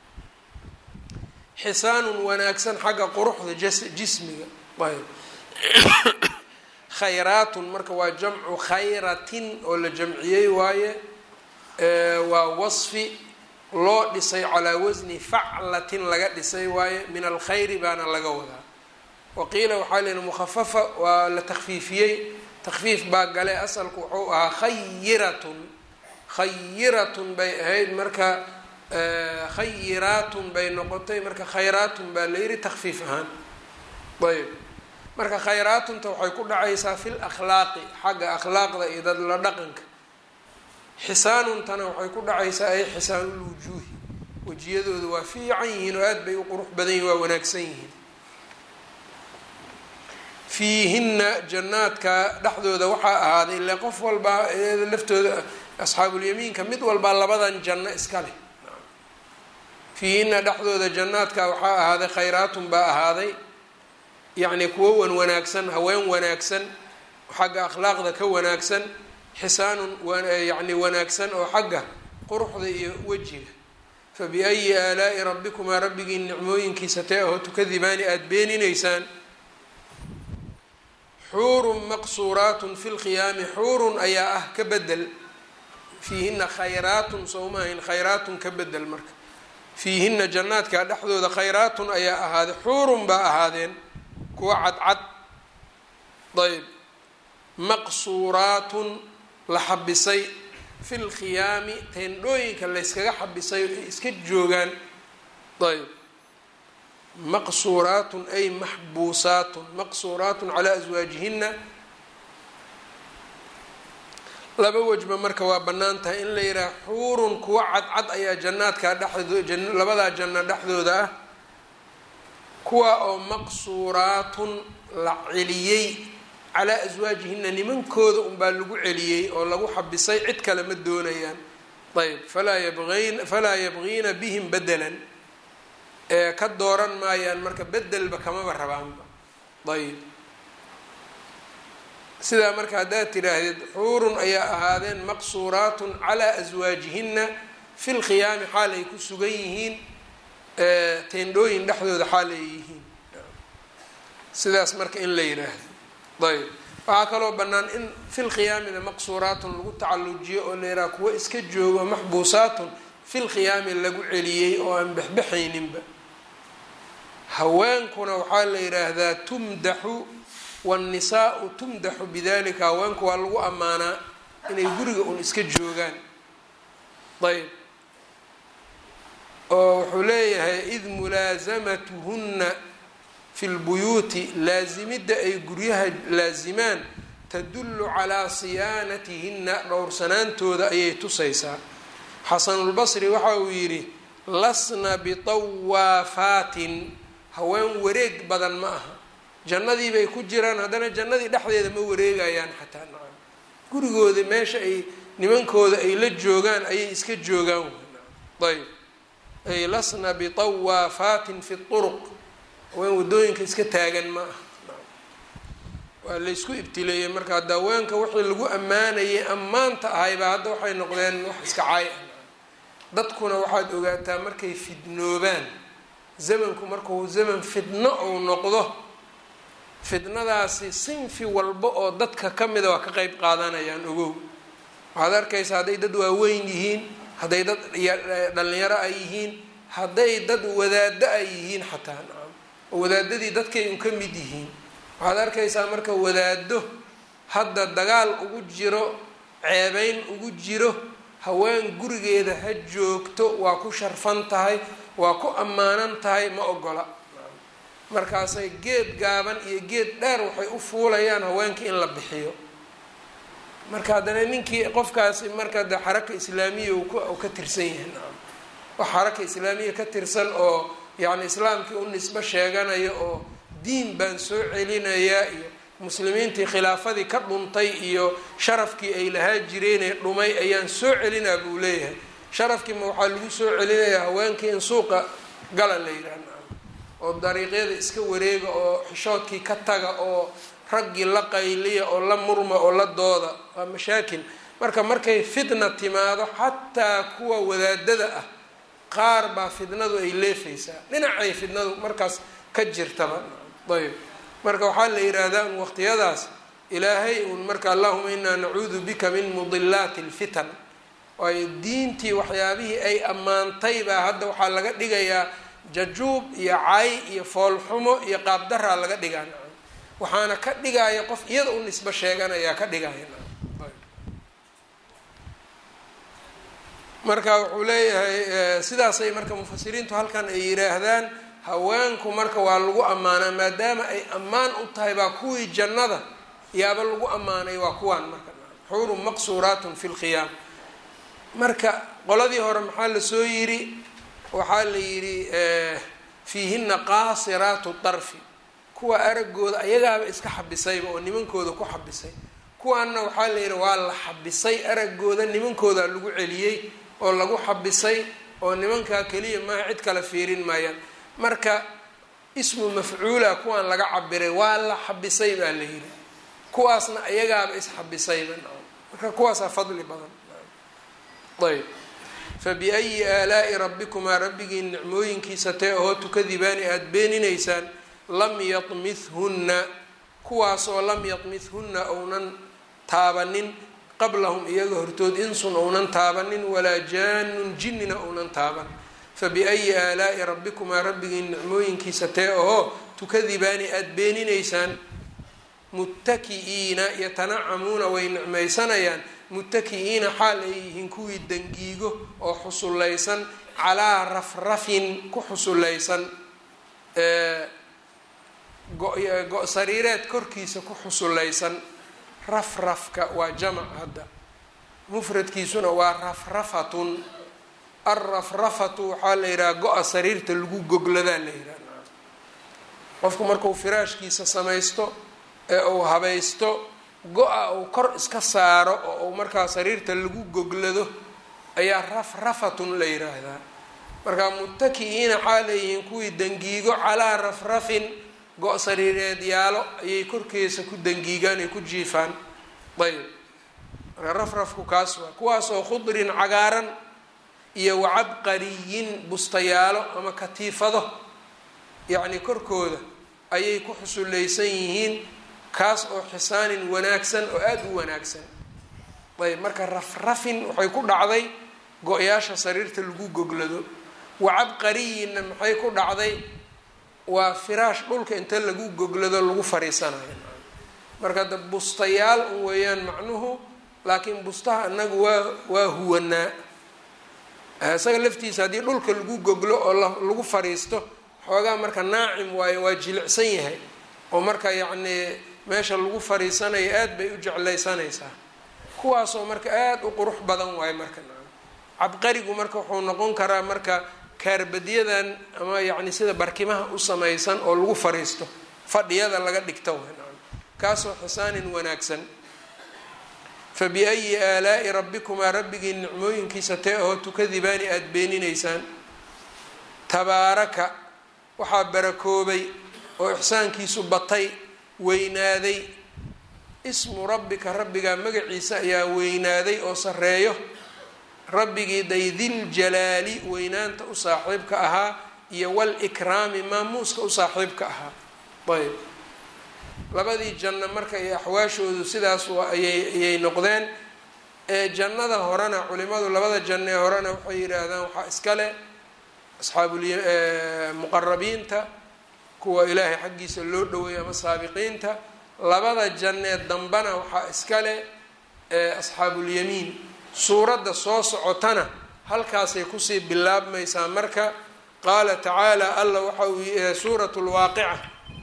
xisaanun wanaagsan xagga quruxda jismiga ayb khayraatun marka waa jamcu khayratin oo la jamciyey waaye waa wasfi loo dhisay calaa wasni faclatin laga dhisay waaye min alkhayri baana laga wadaa waqiila waxaa leyihi mukhafafa waa la takfiifiyey takfiif baa gale asalku wuxuu ahaa khayiratun khayiratun bay ahayd marka khayiraatun bay noqotay marka khayraatun baa la yihi takfiif ahaan ayb marka khayraatunta waxay ku dhacaysaa fi lakhlaaqi xagga akhlaaqda iyo dad la dhaqanka xisaanuntana waxay ku dhacaysaa ay xisaanulwujuuhi wejiyadooda waa fiican yihiin oo aada bay u qurux badan yihin waa wanaagsan yihiin fiihinna jannaadka dhexdooda waxaa ahaaday ile qof walbaa laftooda asxaabulyamiinka mid walbaa labadan janno iska leh fiihinna dhexdooda jannaadka waxaa ahaaday khayraatun baa ahaaday yacni kuwo wan wanaagsan haween wanaagsan xagga akhlaaqda ka wanaagsan xisaanun yacni wanaagsan oo xagga quruxda iyo wejiga fa biayi aalaa'i rabbikumaa rabbigii nicmooyinkiisa tee ahoo tukadibaani aada beeninaysaan xuurun maqsuuraatun fi lqiyaami xuurun ayaa ah ka bedel fiihina khayraatun sowmahayn khayraatun ka bedel marka fiihina jannaadka dhexdooda khayraatun ayaa ahaaday xuurun baa ahaadeen kuwa cadcad ayb maqsuuraatun la xabisay fi lkhiyaami teendhooyinka layskaga xabisay ay iska joogaan ayb maqsuuraatun ay maxbuusaatun maqsuuraatun calaa aswaajihina laba wejba marka waa bannaan tahay in la yidhaha xuurun kuwa cadcad ayaa jannaadka dhexdoo labadaa janno dhexdooda ah kuwa oo maqsuuraatun la celiyey calaa aswaajihina nimankooda unbaa lagu celiyey oo lagu xabisay cid kale ma doonayaan ayb falaa yabin falaa yabgiina bihim bedelan ee ka dooran maayaan marka bedelba kamaba rabaanba ayb sidaa marka haddaad tidhaahdid xuurun ayaa ahaadeen maqsuuraatun calaa aswaajihina fi lkhiyaami xaal ay ku sugan yihiin teendhooyin dhexdooda xaal ay yihiin sidaas marka in la yidhaahdo ayb waxaa kaloo bannaan in fi lkhiyaamina maqsuuraatun lagu tacalujiyo oo la yidhaha kuwo iska joogo maxbuusaatun fi lkhiyaami lagu celiyey oo aan bexbexayninba haweenkuna waxaa la yidhaahdaa tumdaxu wاnnisaau tumdaxu bidalika haweenku waa lagu ammaanaa inay guriga un iska joogaan ayb oo wuxuu leeyahay id mulaasamatuhunna fi lbuyuuti laasimidda ay guryaha laasimaan tadullu calaa siyaanatihinna dhowrsanaantooda ayay tusaysaa xasanulbasri waxa uu yidhi lasna bitawafaatin haween wareeg badan ma aha jannadii bay ku jiraan haddana jannadii dhexdeeda ma wareegayaan xataa nacam gurigooda meesha ay nimankooda ay la joogaan ayay iska joogaan ayb ay lasna bitawafaatin fi turuq haween waddooyinka iska taagan ma aha waa laysku ibtileeyey marka hadda haweenka wixii lagu ammaanayay ammaanta ahaybaa hadda waxay noqdeen wax iska caay ah dadkuna waxaad ogaataa markay fidnoobaan zamanku markuu zaman fidno uu noqdo fidnadaasi sinfi walba oo dadka ka mida waa ka qeyb qaadanayaan ogow waxaad arkaysaa hadday dad waaweyn yihiin hadday dad dhalinyaro ay yihiin hadday dad wadaado ay yihiin xataa nacam oo wadaadadii dadkay un ka mid yihiin waxaad arkaysaa marka wadaado hadda dagaal ugu jiro ceebeyn ugu jiro haween gurigeeda ha joogto waa ku sharfan tahay waa ku ammaanan tahay ma ogola markaasay geed gaaban iyo geed dheer waxay u fuulayaan haweenkii in la bixiyo marka haddana ninkii qofkaasi marka de xaraka islaamiya u ka tirsan yahay nacam wax xaraka islaamiya ka tirsan oo yacni islaamkii u nisbo sheeganaya oo diin baan soo celinayaa iyo muslimiintii khilaafadii ka dhuntay iyo sharafkii ay lahaa jireenee dhumay ayaan soo celinaa buu leeyahay sharafkiima waxaa lagu soo celinayaa haweenkii in suuqa gala la yidhaah oo dariiqyada iska wareega oo xishoodkii ka taga oo raggii la qayliya oo la murma oo la dooda waa mashaakil marka markay fitna timaado xataa kuwa wadaadada ah qaar baa fitnadu ay leefaysaa dhinacay fitnadu markaas ka jirtaba ayb marka waxaa la yidhaahdaa un waqtiyadaas ilaahay uun marka allahuma inaa nacuudu bika min mudilaati lfitan waayo diintii waxyaabihii ay ammaantay baa hadda waxaa laga dhigayaa jajuub iyo cay iyo foolxumo iyo qaabdaraa laga dhigaa nacam waxaana ka dhigaya qof iyada u nisbo sheeganayaa ka dhigaya nacam marka wuxuu leeyahay sidaasay marka mufasiriintu halkan ay yidhaahdaan haweenku marka waa lagu ammaanaa maadaama ay ammaan u tahay baa kuwii jannada yaaba lagu ammaanay waa kuwaan marka xuurun maqsuuraatun fi lkhiyaam marka qoladii hore maxaa lasoo yidhi waxaa la yidhi fiihina qaasiraatu darfi kuwa aragooda ayagaaba iska xabisayba oo nimankooda ku xabisay kuwaanna waxaa la yidhi waa la xabisay aragooda nimankooda lagu celiyey oo lagu xabisay oo nimankaa keliya maaha cid kale fiirin maayaan marka ismu mafcuula kuwaan laga cabiray waa la xabisay baa la yidhi kuwaasna ayagaaba isxabisayba marka kuwaasaa fadli badan ayb fabiayi aalaa'i rabbikumaa rabbigiin nicmooyinkiisa tee ahoo tukadibaani aada beeninaysaan lam yatmithunna kuwaasoo lam yatmithunna ounan taabanin qablahum iyaga hortood insun ounan taabanin walaa jaanun jinnina ounan taaban fabiayi aalaa'i rabbikumaa rabbigiin nicmooyinkiisa tee ahoo tukadibaani aada beeninaysaan muttaki'iina yatanacamuuna way nicmaysanayaan muttaki'iina xaal ay yihiin kuwii dangiigo oo xusullaysan calaa rafrafin ku xusullaysan go- sariireed korkiisa ku xusullaysan rafrafka waa jamac hadda mufradkiisuna waa rafrafatun alrafrafatu waxaa la yidhaha go-a sariirta lagu gogladaa la yidhaha qofku markuu firaashkiisa samaysto ee uu habaysto go-a uu kor iska saaro oo uu markaa sariirta lagu goglado ayaa rafrafatun la yiraahdaa markaa muttaki'iina xaa leeyihiin kuwii dangiigo calaa rafrafin go- sariireed yaalo ayay korkeesa ku dangiigaan ay ku jiifaan ayb marka rafrafku kaas waa kuwaas oo khudrin cagaaran iyo wacabqariyin bustayaalo ama katiifado yacni korkooda ayay ku xusullaysan yihiin kaas oo xisaanin wanaagsan oo aada u wanaagsan ayb marka rafrafin waxay ku dhacday go-yaasha sariirta lagu goglado wacabqariyinna maxay ku dhacday waa firaash dhulka inta lagu goglado lagu fariisanayo marka da bustayaal un weeyaan macnuhu laakiin bustaha anagu waa waa huwanaa isaga laftiisa haddii dhulka lagu goglo oo lagu fariisto xoogaa marka naacim waayo waa jilicsan yahay oo marka yacnii meesha lagu fariisanayo aada bay u jeclaysanaysaa kuwaasoo marka aada u qurux badan waayo marka cabqarigu marka wuxuu noqon karaa marka kaarbadyadan ama yacni sida barkimaha u samaysan oo lagu fariisto fadhiyada laga dhigto w kaasoo xisaanin wanaagsan fa biayi aalaa'i rabbikumaa rabbigii nicmooyinkiisa tee ahoo tukadibaani aada beeninaysaan tabaaraka waxaa barakoobay oo ixsaankiisu batay weynaaday ismu rabbika rabbigaa magaciisa ayaa weynaaday oo sareeyo rabbigii daydil-jalaali weynaanta u saaxiibka ahaa iyo wal-ikraami maamuuska u saaxiibka ahaa ayb labadii janno marka iyo axwaashoodu sidaas ayay ayay noqdeen ee jannada horena culimadu labada janno ee horena waxay yidhaahdaan waxaa iskale asxaabmuqarabiinta kuwa ilaahay xaggiisa loo dhaweeyo ama saabiqiinta labada jannee dambena waxaa iskale asxaabulyamiin suuradda soo socotana halkaasay kusii bilaabmaysaa marka qaala tacaala alla waxa uu suurat lwaaqica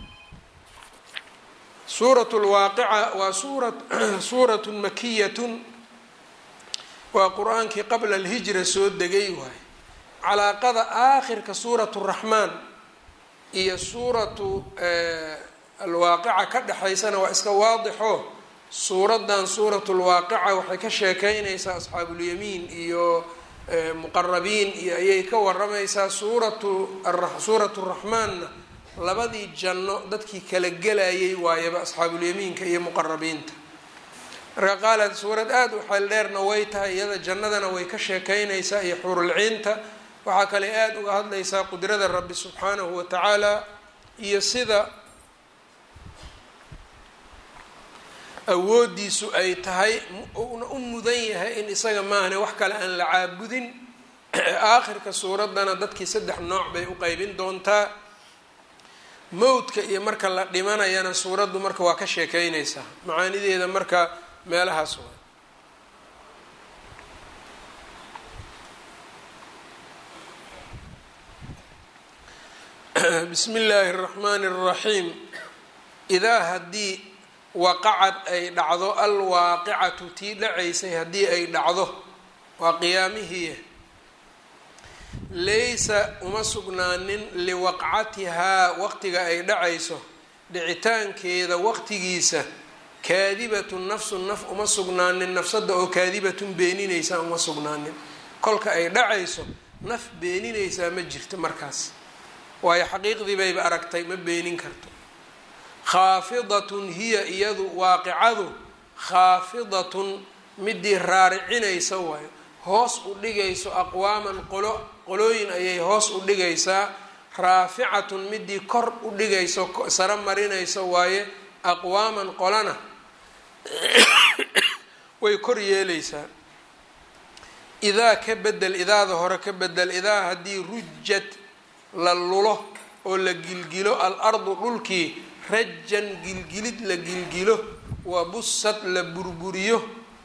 suurat lwaaqica waa suura suuratun makiyatun waa qur-aankii qabla alhijra soo degay waay calaaqada aakhirka suuratu raxmaan iyo suuratu alwaaqica ka dhexaysana waa iska waadixo suuraddan suuratu lwaaqica waxay ka sheekeynaysaa asxaabulyamiin iyo muqarabiin iyo ayay ka waramaysaa suuratu suuratu raxmaanna labadii janno dadkii kala gelayay waayaba asxaabulyamiinka iyo muqarabiinta marka qaala suurad aada u xeel dheerna way tahay iyada jannadana way ka sheekeynaysaa iyo xurulciinta waxaa kale aada uga hadlaysaa qudrada rabbi subxaanahu wa tacaala iyo sida awoodiisu ay tahay uuna u mudan yahay in isaga maahane wax kale aan la caabudin aakhirka suuraddana dadkii saddex nooc bay u qeybin doontaa mowdka iyo marka la dhimanayana suuraddu marka waa ka sheekeynaysaa macaanideeda marka meelahaas waa bismi illaahi اraxmaani اraxiim idaa haddii waqacad ay dhacdo alwaaqicatu tii dhacaysay haddii ay dhacdo waa qiyaamihii laysa uma sugnaanin liwaqcatihaa waqtiga ay dhacayso dhicitaankeeda waqtigiisa kaadibatun nafsun naf uma sugnaanin nafsada oo kaadibatun beeninaysa uma sugnaanin kolka ay dhacayso naf beeninaysaa ma jirto markaas waayo xaqiiqdii bayba aragtay ma beenin karto khaafidatun hiya iyadu waaqicadu khaafidatun midii raaricinaysa waayo hoos u dhigayso aqwaaman qolo qolooyin ayay hoos u dhigaysaa raaficatun midii kor u dhigayso saro marinayso waaye aqwaaman qolana way kor yeelaysaa idaa ka bedel idaada hore ka bedel idaa haddii rujat la lulo oo la gilgilo al ardu dhulkii rajan gilgilid la gilgilo wa busad la burburiyo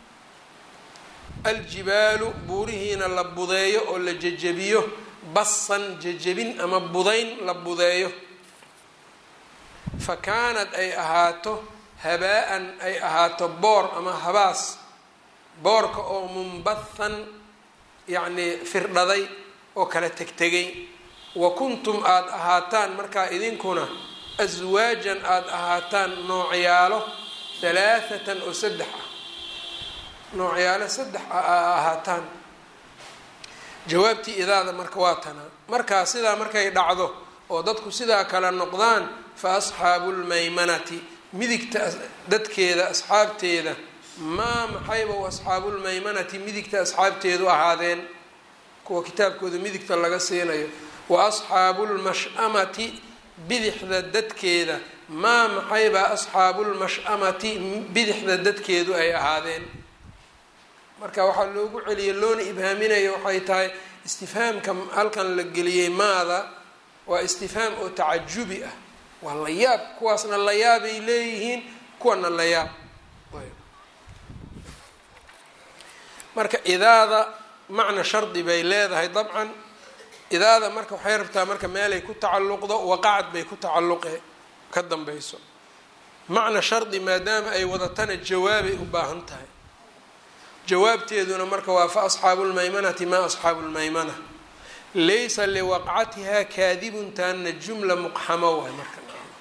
aljibaalu buurihiina la budeeyo oo la jejebiyo basan jejebin ama budayn la budeeyo fa kaanad ay ahaato habaa-an ay ahaato boor ama habaas boorka oo mumbathan yacnii firdhaday oo kala tegtegay wa kuntum aada ahaataan markaa idinkuna aswaajan aada ahaataan noocyaalo halaathatan oo saddex ah noocyaalo saddex ah aa ahaataan jawaabtii idaada marka waa tanaa markaa sidaa markay dhacdo oo dadku sidaa kale noqdaan fa asxaabu lmaymanati midigta dadkeeda asxaabteeda maa maxayba u asxaabulmaymanati midigta asxaabteedu ahaadeen kuwa kitaabkooda midigta laga siinayo wa asxaabu lmash-amati bidixda dadkeeda maa maxaybaa asxaabulmash-amati bidixda dadkeedu ay ahaadeen marka waxaa loogu celiyay loona ibhaaminayo waxay tahay istifhaamka halkan la geliyey maada waa istifhaam oo tacajubi ah waa la yaab kuwaasna la yaabay leeyihiin kuwana la yaab marka idaada macna shardi bay leedahay dabcan idaada marka waxay rabtaa marka meelay ku tacalluqdo waqacad bay ku tacalluqe ka dambayso macna shardi maadaama ay wadatana jawaabay u baahan tahay jawaabteeduna marka waa fa asxaabu lmaymanati maa asxaabu lmaymana laysa liwaqcatihaa kaadibun taana jumla muqxamo waay marka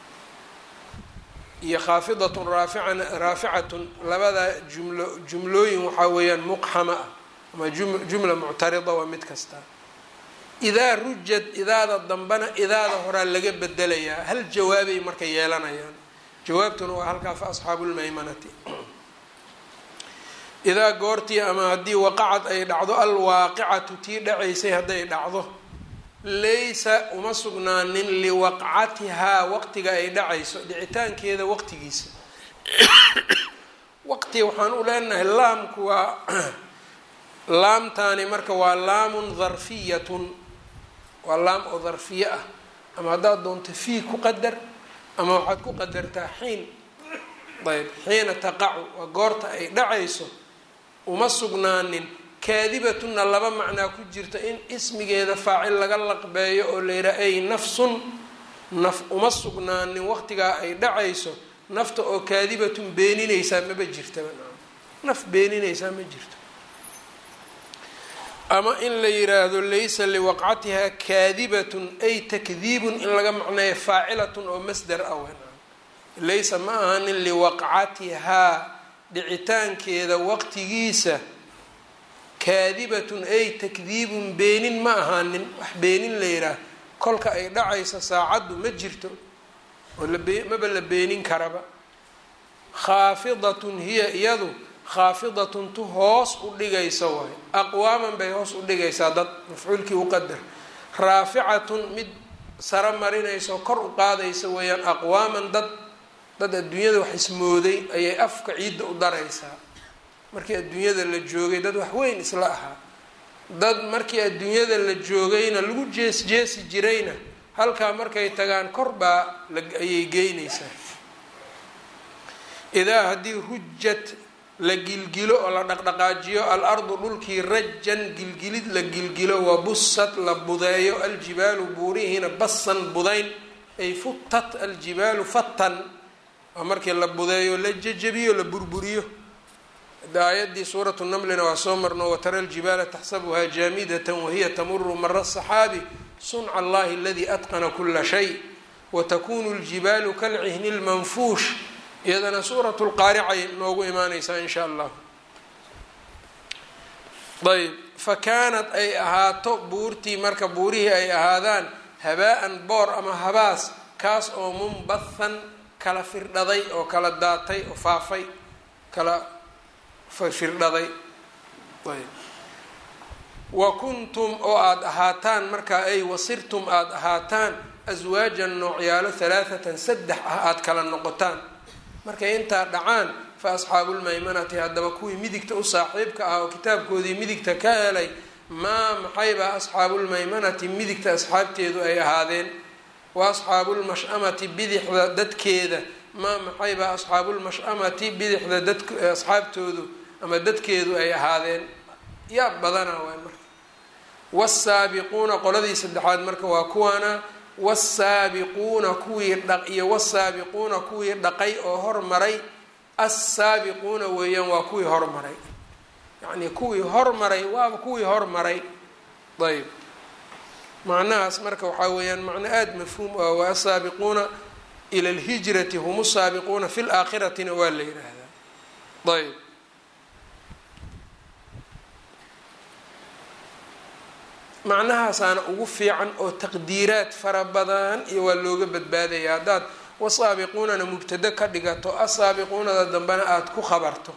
iyo khaafidatun raafican raaficatun labada jumlo jumlooyin waxaa weeyaan muqxama ah ama jumla muctarida waa mid kasta idaa rujad idaada dambana idaada horaa laga bedelayaa hal jawaabay marka yeelanayaan jawaabtuna waa halkaa fa asxaabu lmaymanati idaa goortii ama haddii waqacad ay dhacdo alwaaqicatu tii dhacaysay hadday dhacdo laysa uma sugnaanin liwaqcatihaa waqtiga ay dhacayso dhicitaankeeda waqtigiisa waqti waxaan u leenahay laamku waa laamtaani marka waa laamun dharfiyatun waa laam oo dharfiye ah ama haddaad doonto fii ku qadar ama waxaad ku qadartaa xiin ayb xiina taqacu waa goorta ay dhacayso uma sugnaanin kaadibatunna laba macnaa ku jirta in ismigeeda faacil laga laqbeeyo oo la yidhaha ay nafsun naf uma sugnaanin waqtigaa ay dhacayso nafta oo kaadibatun beeninaysaa maba jirtaba naf beeninaysaa ma jirto ama in la yiraahdo laysa liwaqcatihaa kaadibatun ay takdiibun in laga macneeyo faacilatun oo masdar ah wen laysa ma ahanin liwaqcatihaa dhicitaankeeda waqtigiisa kaadibatun ay takdiibun beenin ma ahaanin wax beenin la yidhaah kolka ay dhacayso saacaddu ma jirto oo maba la beenin karaba khaafidatun hiya iyadu khaafidatun tu hoos u dhigaysa waayo aqwaaman bay hoos u dhigaysaa dad mafcuulkii u qadar raaficatun mid saro marinayso kor u qaadaysa weeyaan aqwaaman dad dad adduunyada wax ismooday ayay afka ciidda u daraysaa markii adduunyada la joogay dad wax weyn isla ahaa dad markii adduunyada la joogayna lagu jees jeesi jirayna halkaa markay tagaan kor baa ayay geynaysaa idaa haddii rujat la gilgilo oo la dhaqdhaqaajiyo al ardu dhulkii rajan gilgilid la gilgilo wabusat la budeeyo aljibaalu buurihiina basan budayn ay futat aljibaalu fatan waa markii la budeeyo la jejebiyo la burburiyo aayadii suuratu namlina waa soo marno watara aljibaala taxsabuhaa jaamidatan wahiya tamuru mara saxaabi sunca allahi aladii atqana kula shay watakunu ljibaalu kalcihni lmanfuush iyadana suuratu lqaaricay noogu imaaneysaa in sha allah ayb fa kaanat ay ahaato buurtii marka buurihii ay ahaadaan habaa-an boor ama habaas kaas oo munbathan kala firdhaday oo kala daatay oo faafay kala firdhaday ayb wa kuntum oo aada ahaataan markaa ay wasirtum aada ahaataan aswaajan noocyaalo halaathatan saddex ah aada kala noqotaan markay intaa dhacaan fa asxaabulmaymanati haddaba kuwii midigta u saaxiibka ah oo kitaabkoodii midigta ka helay maa maxaybaa asxaabulmaymanati midigta asxaabteedu ay ahaadeen wa asxaabulmash-amati bidixda dadkeeda maa maxaybaa asxaabulmash-amati bidixda dad asxaabtoodu ama dadkeedu ay ahaadeen yaa badana waay marka wasaabiquuna qoladii saddexaad marka waa kuwaana wasaabiquuna kuwii dha iyo wasaabiquuna kuwii dhaqay oo hormaray assaabiquuna weeyaan waa kuwii hormaray yacnii kuwii hormaray waaba kuwii hormaray ayb macnahaas marka waxaa weeyaan macno aada mafhuum ah waa asaabiquuna ila alhijrati hum saabiquuna fi laakhiratina waa la yidhaahdaa ayb macnahaasaana ugu fiican oo taqdiiraad fara badan iyo waa looga badbaadaya haddaad wasaabiquunana mubtado ka dhigato asaabiquunada dambena aada ku khabarto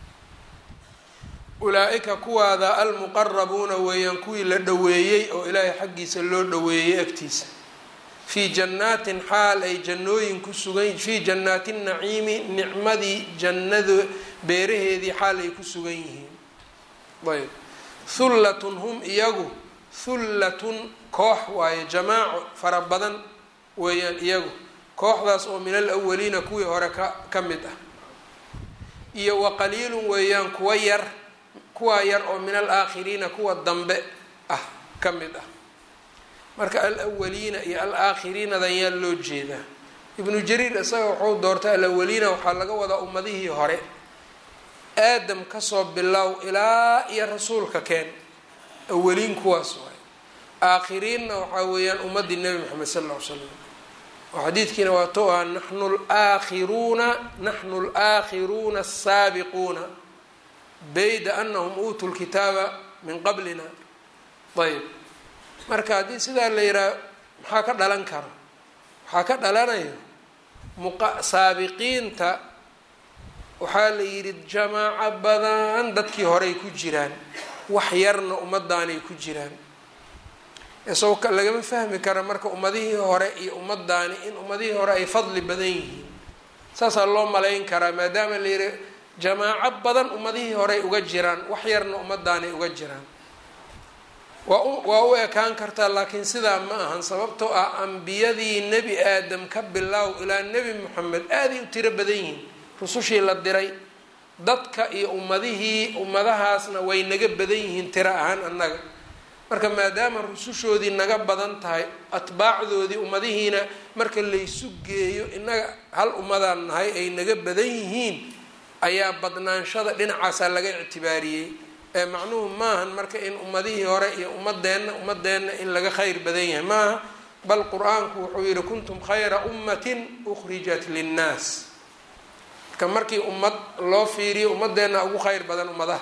ulaa-ika kuwaada almuqarabuuna weeyaan kuwii la dhoweeyey oo ilaahay xaggiisa loo dhoweeyey agtiisa fii jannaatin xaal ay jannooyin ku sugan fii jannaati naciimi nicmadii jannada beeraheedii xaal ay ku sugan yihiin ayb hullatun hum iyagu hullatun koox waaye jamaaco fara badan weeyaan iyagu kooxdaas oo min alawaliina kuwii hore ka ka mid ah iyo wa qaliilun weeyaan kuwa yar kuwaa yar oo min alaakhiriina kuwa dambe ah ka mid ah marka alawaliina iyo alaakhiriinadan yaa loo jeedaa ibnu jariir isaga wuxuu doortay alawaliina waxaa laga wadaa ummadihii hore aadam kasoo bilow ilaa iyo rasuulka keen awaliin kuwaas waay aakhiriinna waxaa weeyaan ummadii nebi moxamed sal ll ly slam oo xadiidkiina waa to ah naxnu laakhiruuna naxnu alaakhiruuna asaabiquuna bayda anahum uutuu lkitaaba min qablina ayb marka haddii sidaa la yidhaha maxaa ka dhalan karo waxaa ka dhalanayo muqa saabiqiinta waxaa la yidhi jamaaco badan dadkii horey ku jiraan wax yarna ummadaanay ku jiraan isagoo lagama fahmi kara marka ummadihii hore iyo ummadaani in ummadihii hore ay fadli badan yihiin saasaa loo malayn karaa maadaama la yidhi jamaaco badan ummadihii horey uga jiraan wax yarna ummadaanay uga jiraan waa u waa u ekaan kartaa laakiin sidaa ma ahan sababtoo ah ambiyadii nebi aadam ka bilaaw ilaa nebi moxamed aaday u tiro badan yihiin rusushii la diray dadka iyo ummadihii ummadahaasna way naga badan yihiin tiro ahaan annaga marka maadaama rusushoodii naga badan tahay atbaacdoodii ummadihiina marka laysu geeyo innaga hal ummadaan nahay ay naga badan yihiin ayaa badnaanshada dhinacaasaa laga ictibaariyey ee macnuhu maahan marka in ummadihii hore iyo ummadeenna ummadeenna in laga khayr badan yahay maaha bal qur-aanku wuxuu yihi kuntum khayra ummatin ukhrijat linnaas marka markii ummad loo fiiriyo ummadeenna ugu khayr badan ummadaha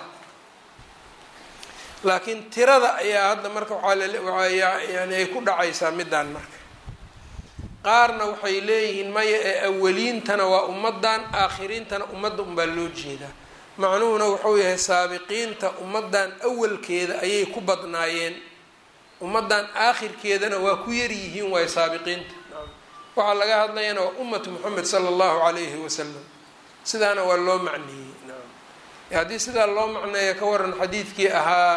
laakiin tirada ayaa hadda marka waxaa yani ay ku dhacaysaa midaan marka qaarna waxay leeyihiin maya ee awaliintana waa ummadan aakhiriintana ummadda unbaa loo jeedaa macnuhuna wuxuu yahay saabiqiinta ummadan awalkeeda ayay ku badnaayeen ummadan aakhirkeedana waa ku yaryihiin waayo saabiqiinta waxaa laga hadlayana waa ummatu moxamed sala allahu calayhi wasalam sidaana waa loo macneeyey haddii sidaa loo macneeya ka waran xadiidkii ahaa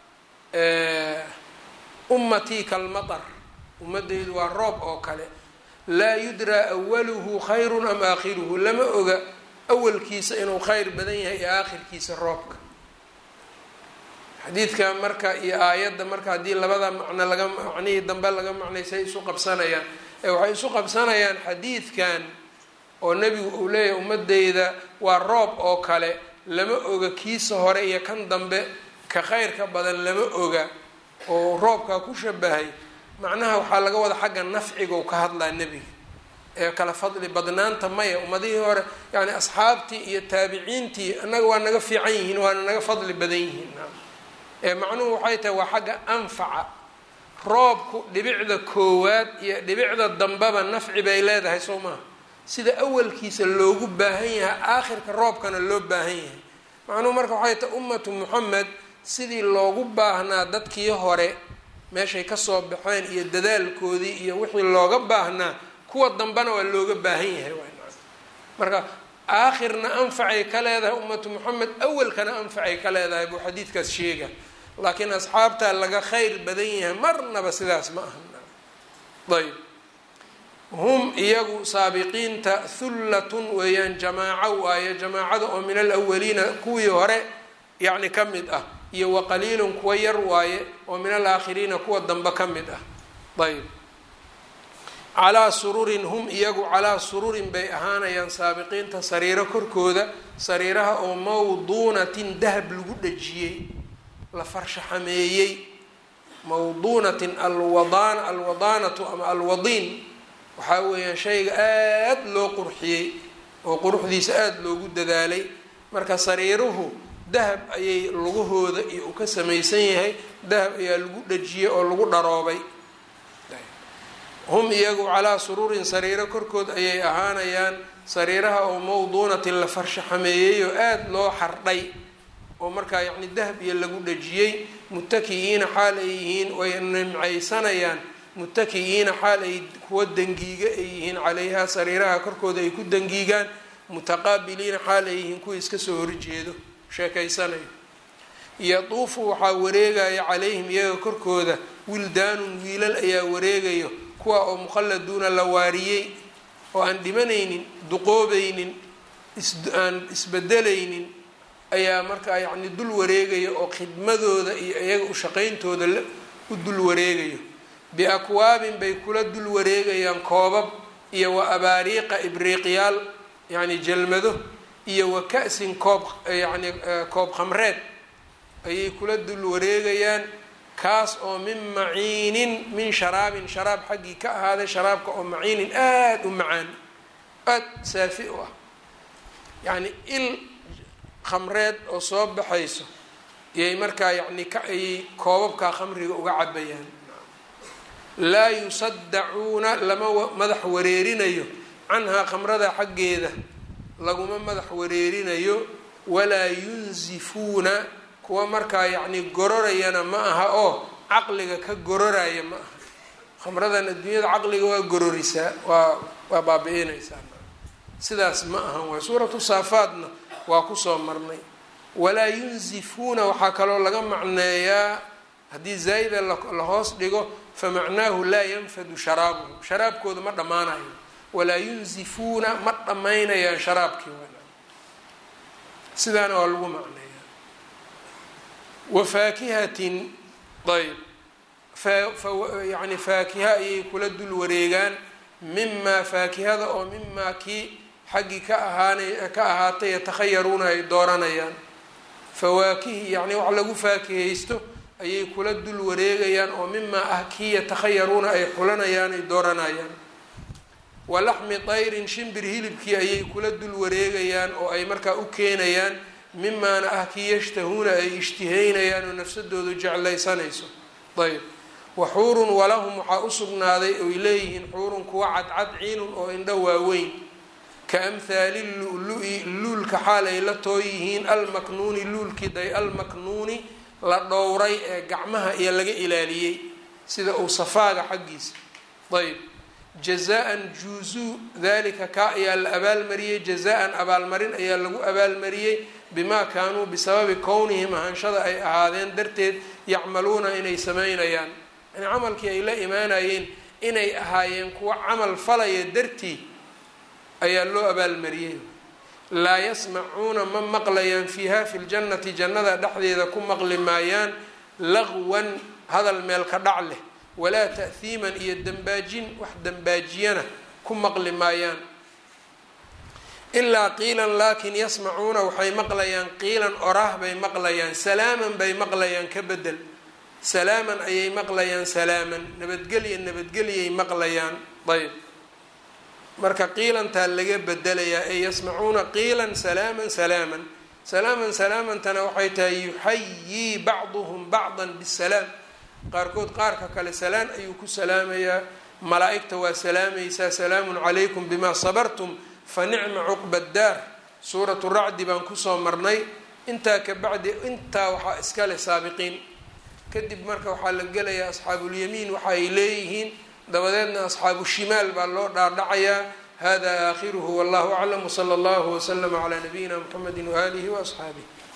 ummatii kalmatar ummadeydu waa roob oo kale laa yudraa awaluhu khayrun am aakhiruhu lama oga awalkiisa inuu khayr badan yahay iyo aakhirkiisa roobka xadiidka marka iyo aayadda marka haddii labada macno laga macnihii dambe laga macnaysay isu qabsanayaan ee waxay isu qabsanayaan xadiidkan oo nebigu uu leeyahay ummadeyda waa roob oo kale lama oga kiisa hore iyo kan dambe ka khayrka badan lama oga oo roobkaa ku shabahay macnaha waxaa laga wada xagga nafciga ka hadlaa nebiga ee kala fadli badnaanta maya ummadihii hore yani asxaabtii iyo taabiciintii annaga waa naga fiican yihiin waana naga fadli badan yihiin ee macnuhu waxay tahay waa xagga anfaca roobku dhibicda koowaad iyo dhibicda dambeba nafci bay leedahay soo maha sida awalkiisa loogu baahan yahay aakhirka roobkana loo baahan yahay macnuhu marka waxay tahay ummatu moxamed sidii loogu baahnaa dadkii hore meeshay kasoo baxeen iyo dadaalkoodii iyo wixii looga baahnaa kuwa dambena waa looga baahan yahay marka aakhirna anfacay ka leedahay ummatu moxamed awalkana anfacay ka leedahay buu xadiidkaas sheega laakiin asxaabtaa laga khayr badan yahay marnaba sidaas ma aha ayb hum iyagu saabiqiinta hullatun weeyaan jamaaco waaye jamaacada oo min alawaliina kuwii hore yacni ka mid ah iyo wa qaliilun kuwa yar waaye oo min alaakhiriina kuwa dambe ka mid ah ayb calaa sururin hum iyagu calaa sururin bay ahaanayaan saabiqiinta sariiro korkooda sariiraha oo mawduunatin dahab lagu dhajiyey la farshaxameeyey mawduunatin alwadaan alwadaanatu ama alwadiin waxaa weeyaan shayga aada loo qurxiyey oo quruxdiisa aada loogu dadaalay marka sariiruhu dahab ayay lugahooda iyo uu ka samaysan yahay dahab ayaa lagu dhajiyey oo lagu dharoobay hum iyagu calaa suruurin sariiro korkood ayay ahaanayaan sariiraha oo mawduunatin la farshaxameeyey oo aada loo xardhay oo markaa yacni dahab iyo lagu dhajiyey mutaki'iina xaal ay yihiin way nimcaysanayaan mutaki'iina xaal ay kuwa dangiiga ay yihiin calayhaa sariiraha korkooda ay ku dangiigaan mutaqaabiliina xaal ay yihiin kuwa iska soo horjeedo sheekaysanayo yatuufu waxaa wareegaya calayhim iyaga korkooda wildaanun wiilal ayaa wareegayo kuwa oo mukhalladuuna la waariyey oo aan dhimanaynin duqoobaynin aan isbedelaynin ayaa markaa yacni dul wareegaya oo khidmadooda iyo iyaga ushaqayntooda u dul wareegayo biakwaabin bay kula dul wareegayaan koobab iyo wa abaariiqa ibriiqyaal yacni jalmado iyo wa ka-sin koob yacni koob khamreed ayay kula dul wareegayaan kaas oo min maciinin min sharaabin sharaab xaggii ka ahaaday sharaabka oo maciinin aada u macaan aada saafi u ah yacni il khamreed oo soo baxayso iyay markaa yacni ka ayay koobabkaa khamriga uga cabayaan laa yusaddacuuna lama madax wareerinayo canhaa khamrada xaggeeda laguma madax wareerinayo walaa yunzifuuna kuwa markaa yacni gororayana ma aha oo caqliga ka gororaya ma aha khamradan adduunyada caqliga waa gororisaa waa waa baabi-inaysaa sidaas ma ahan waay suuratu saafaadna waa kusoo marnay walaa yunzifuuna waxaa kaloo laga macneeyaa haddii zaa'ida la hoos dhigo famacnaahu laa yanfadu sharaabuhu sharaabkooda ma dhammaanayo walaa yunzifuuna ma dhammaynayaan sharaabkii sidaana waa lagu macneeyaa wafaakihatin ayb yani faakiha ayay kula dul wareegaan mimaa faakihada oo mimaa kii xaggii ka ahaana ka ahaatay yatakhayaruuna ay dooranayaan fawaakihi yacni wax lagu faakihaysto ayay kula dul wareegayaan oo mimaa ah kii yatakhayaruuna ay xulanayaan ay dooranayaan walaxmi tayrin shimbir hilibkii ayay kula dul wareegayaan oo ay markaa u keenayaan mimaana ah kii yashtahuuna ay ishtihaynayaan oo nafsadoodu jeclaysanayso ayb wa xuurun walahum waxaa u sugnaaday oy leeyihiin xuurun kuwa cadcad ciinun oo indho waaweyn ka amhaali lu-lu-i luulka xaal ay la too yihiin almaknuuni luulkii day almaknuuni la dhowray ee gacmaha iyo laga ilaaliyey sida uu safaaga xaggiisa ayb jazaan juuzuu dalika kaa ayaa la abaalmariyey jazaan abaalmarin ayaa lagu abaalmariyey bimaa kaanuu bisababi kownihim ahaanshada ay ahaadeen darteed yacmaluuna inay sameynayaan yani camalkii ay la imaanayeen inay ahaayeen kuwa camal falaya dartii ayaa loo abaalmariyey laa yasmacuuna ma maqlayaan fiiha fi ljannati jannada dhexdeeda ku maqli maayaan laqwan hadal meel ka dhac leh walaa ta'hiiman iyo dambaajin wax dambaajiyana ku maqli maayaan ilaa qiilan laakin yasmacuuna waxay maqlayaan qiilan oraah bay maqlayaan salaaman bay maqlayaan ka bedel salaaman ayay maqlayaan salaaman nabadgelya nabadgelyay maqlayaan ayb marka qiilantaa laga bedelayaa ee yasmacuuna qiilan salaaman salaaman salaaman salaamantana waxay tahay yuxayii bacduhum bacdan bisalaam qaarkood qaarka kale salaan ayuu ku salaamayaa malaa-igta waa salaamaysaa salaamun calaykum bimaa sabartum fa nicma cuqba daar suuratu racdi baan kusoo marnay intaa kabacdi intaa waxaa iska leh saabiqiin kadib marka waxaa la gelayaa asxaabulyamiin waxa ay leeyihiin dabadeedna asxaabu shimaal baa loo dhaadhacayaa hada aakhiruhu wallahu aclam wsala allahu waslama calaa nabiyina mxamedi waaalihi waasxaabih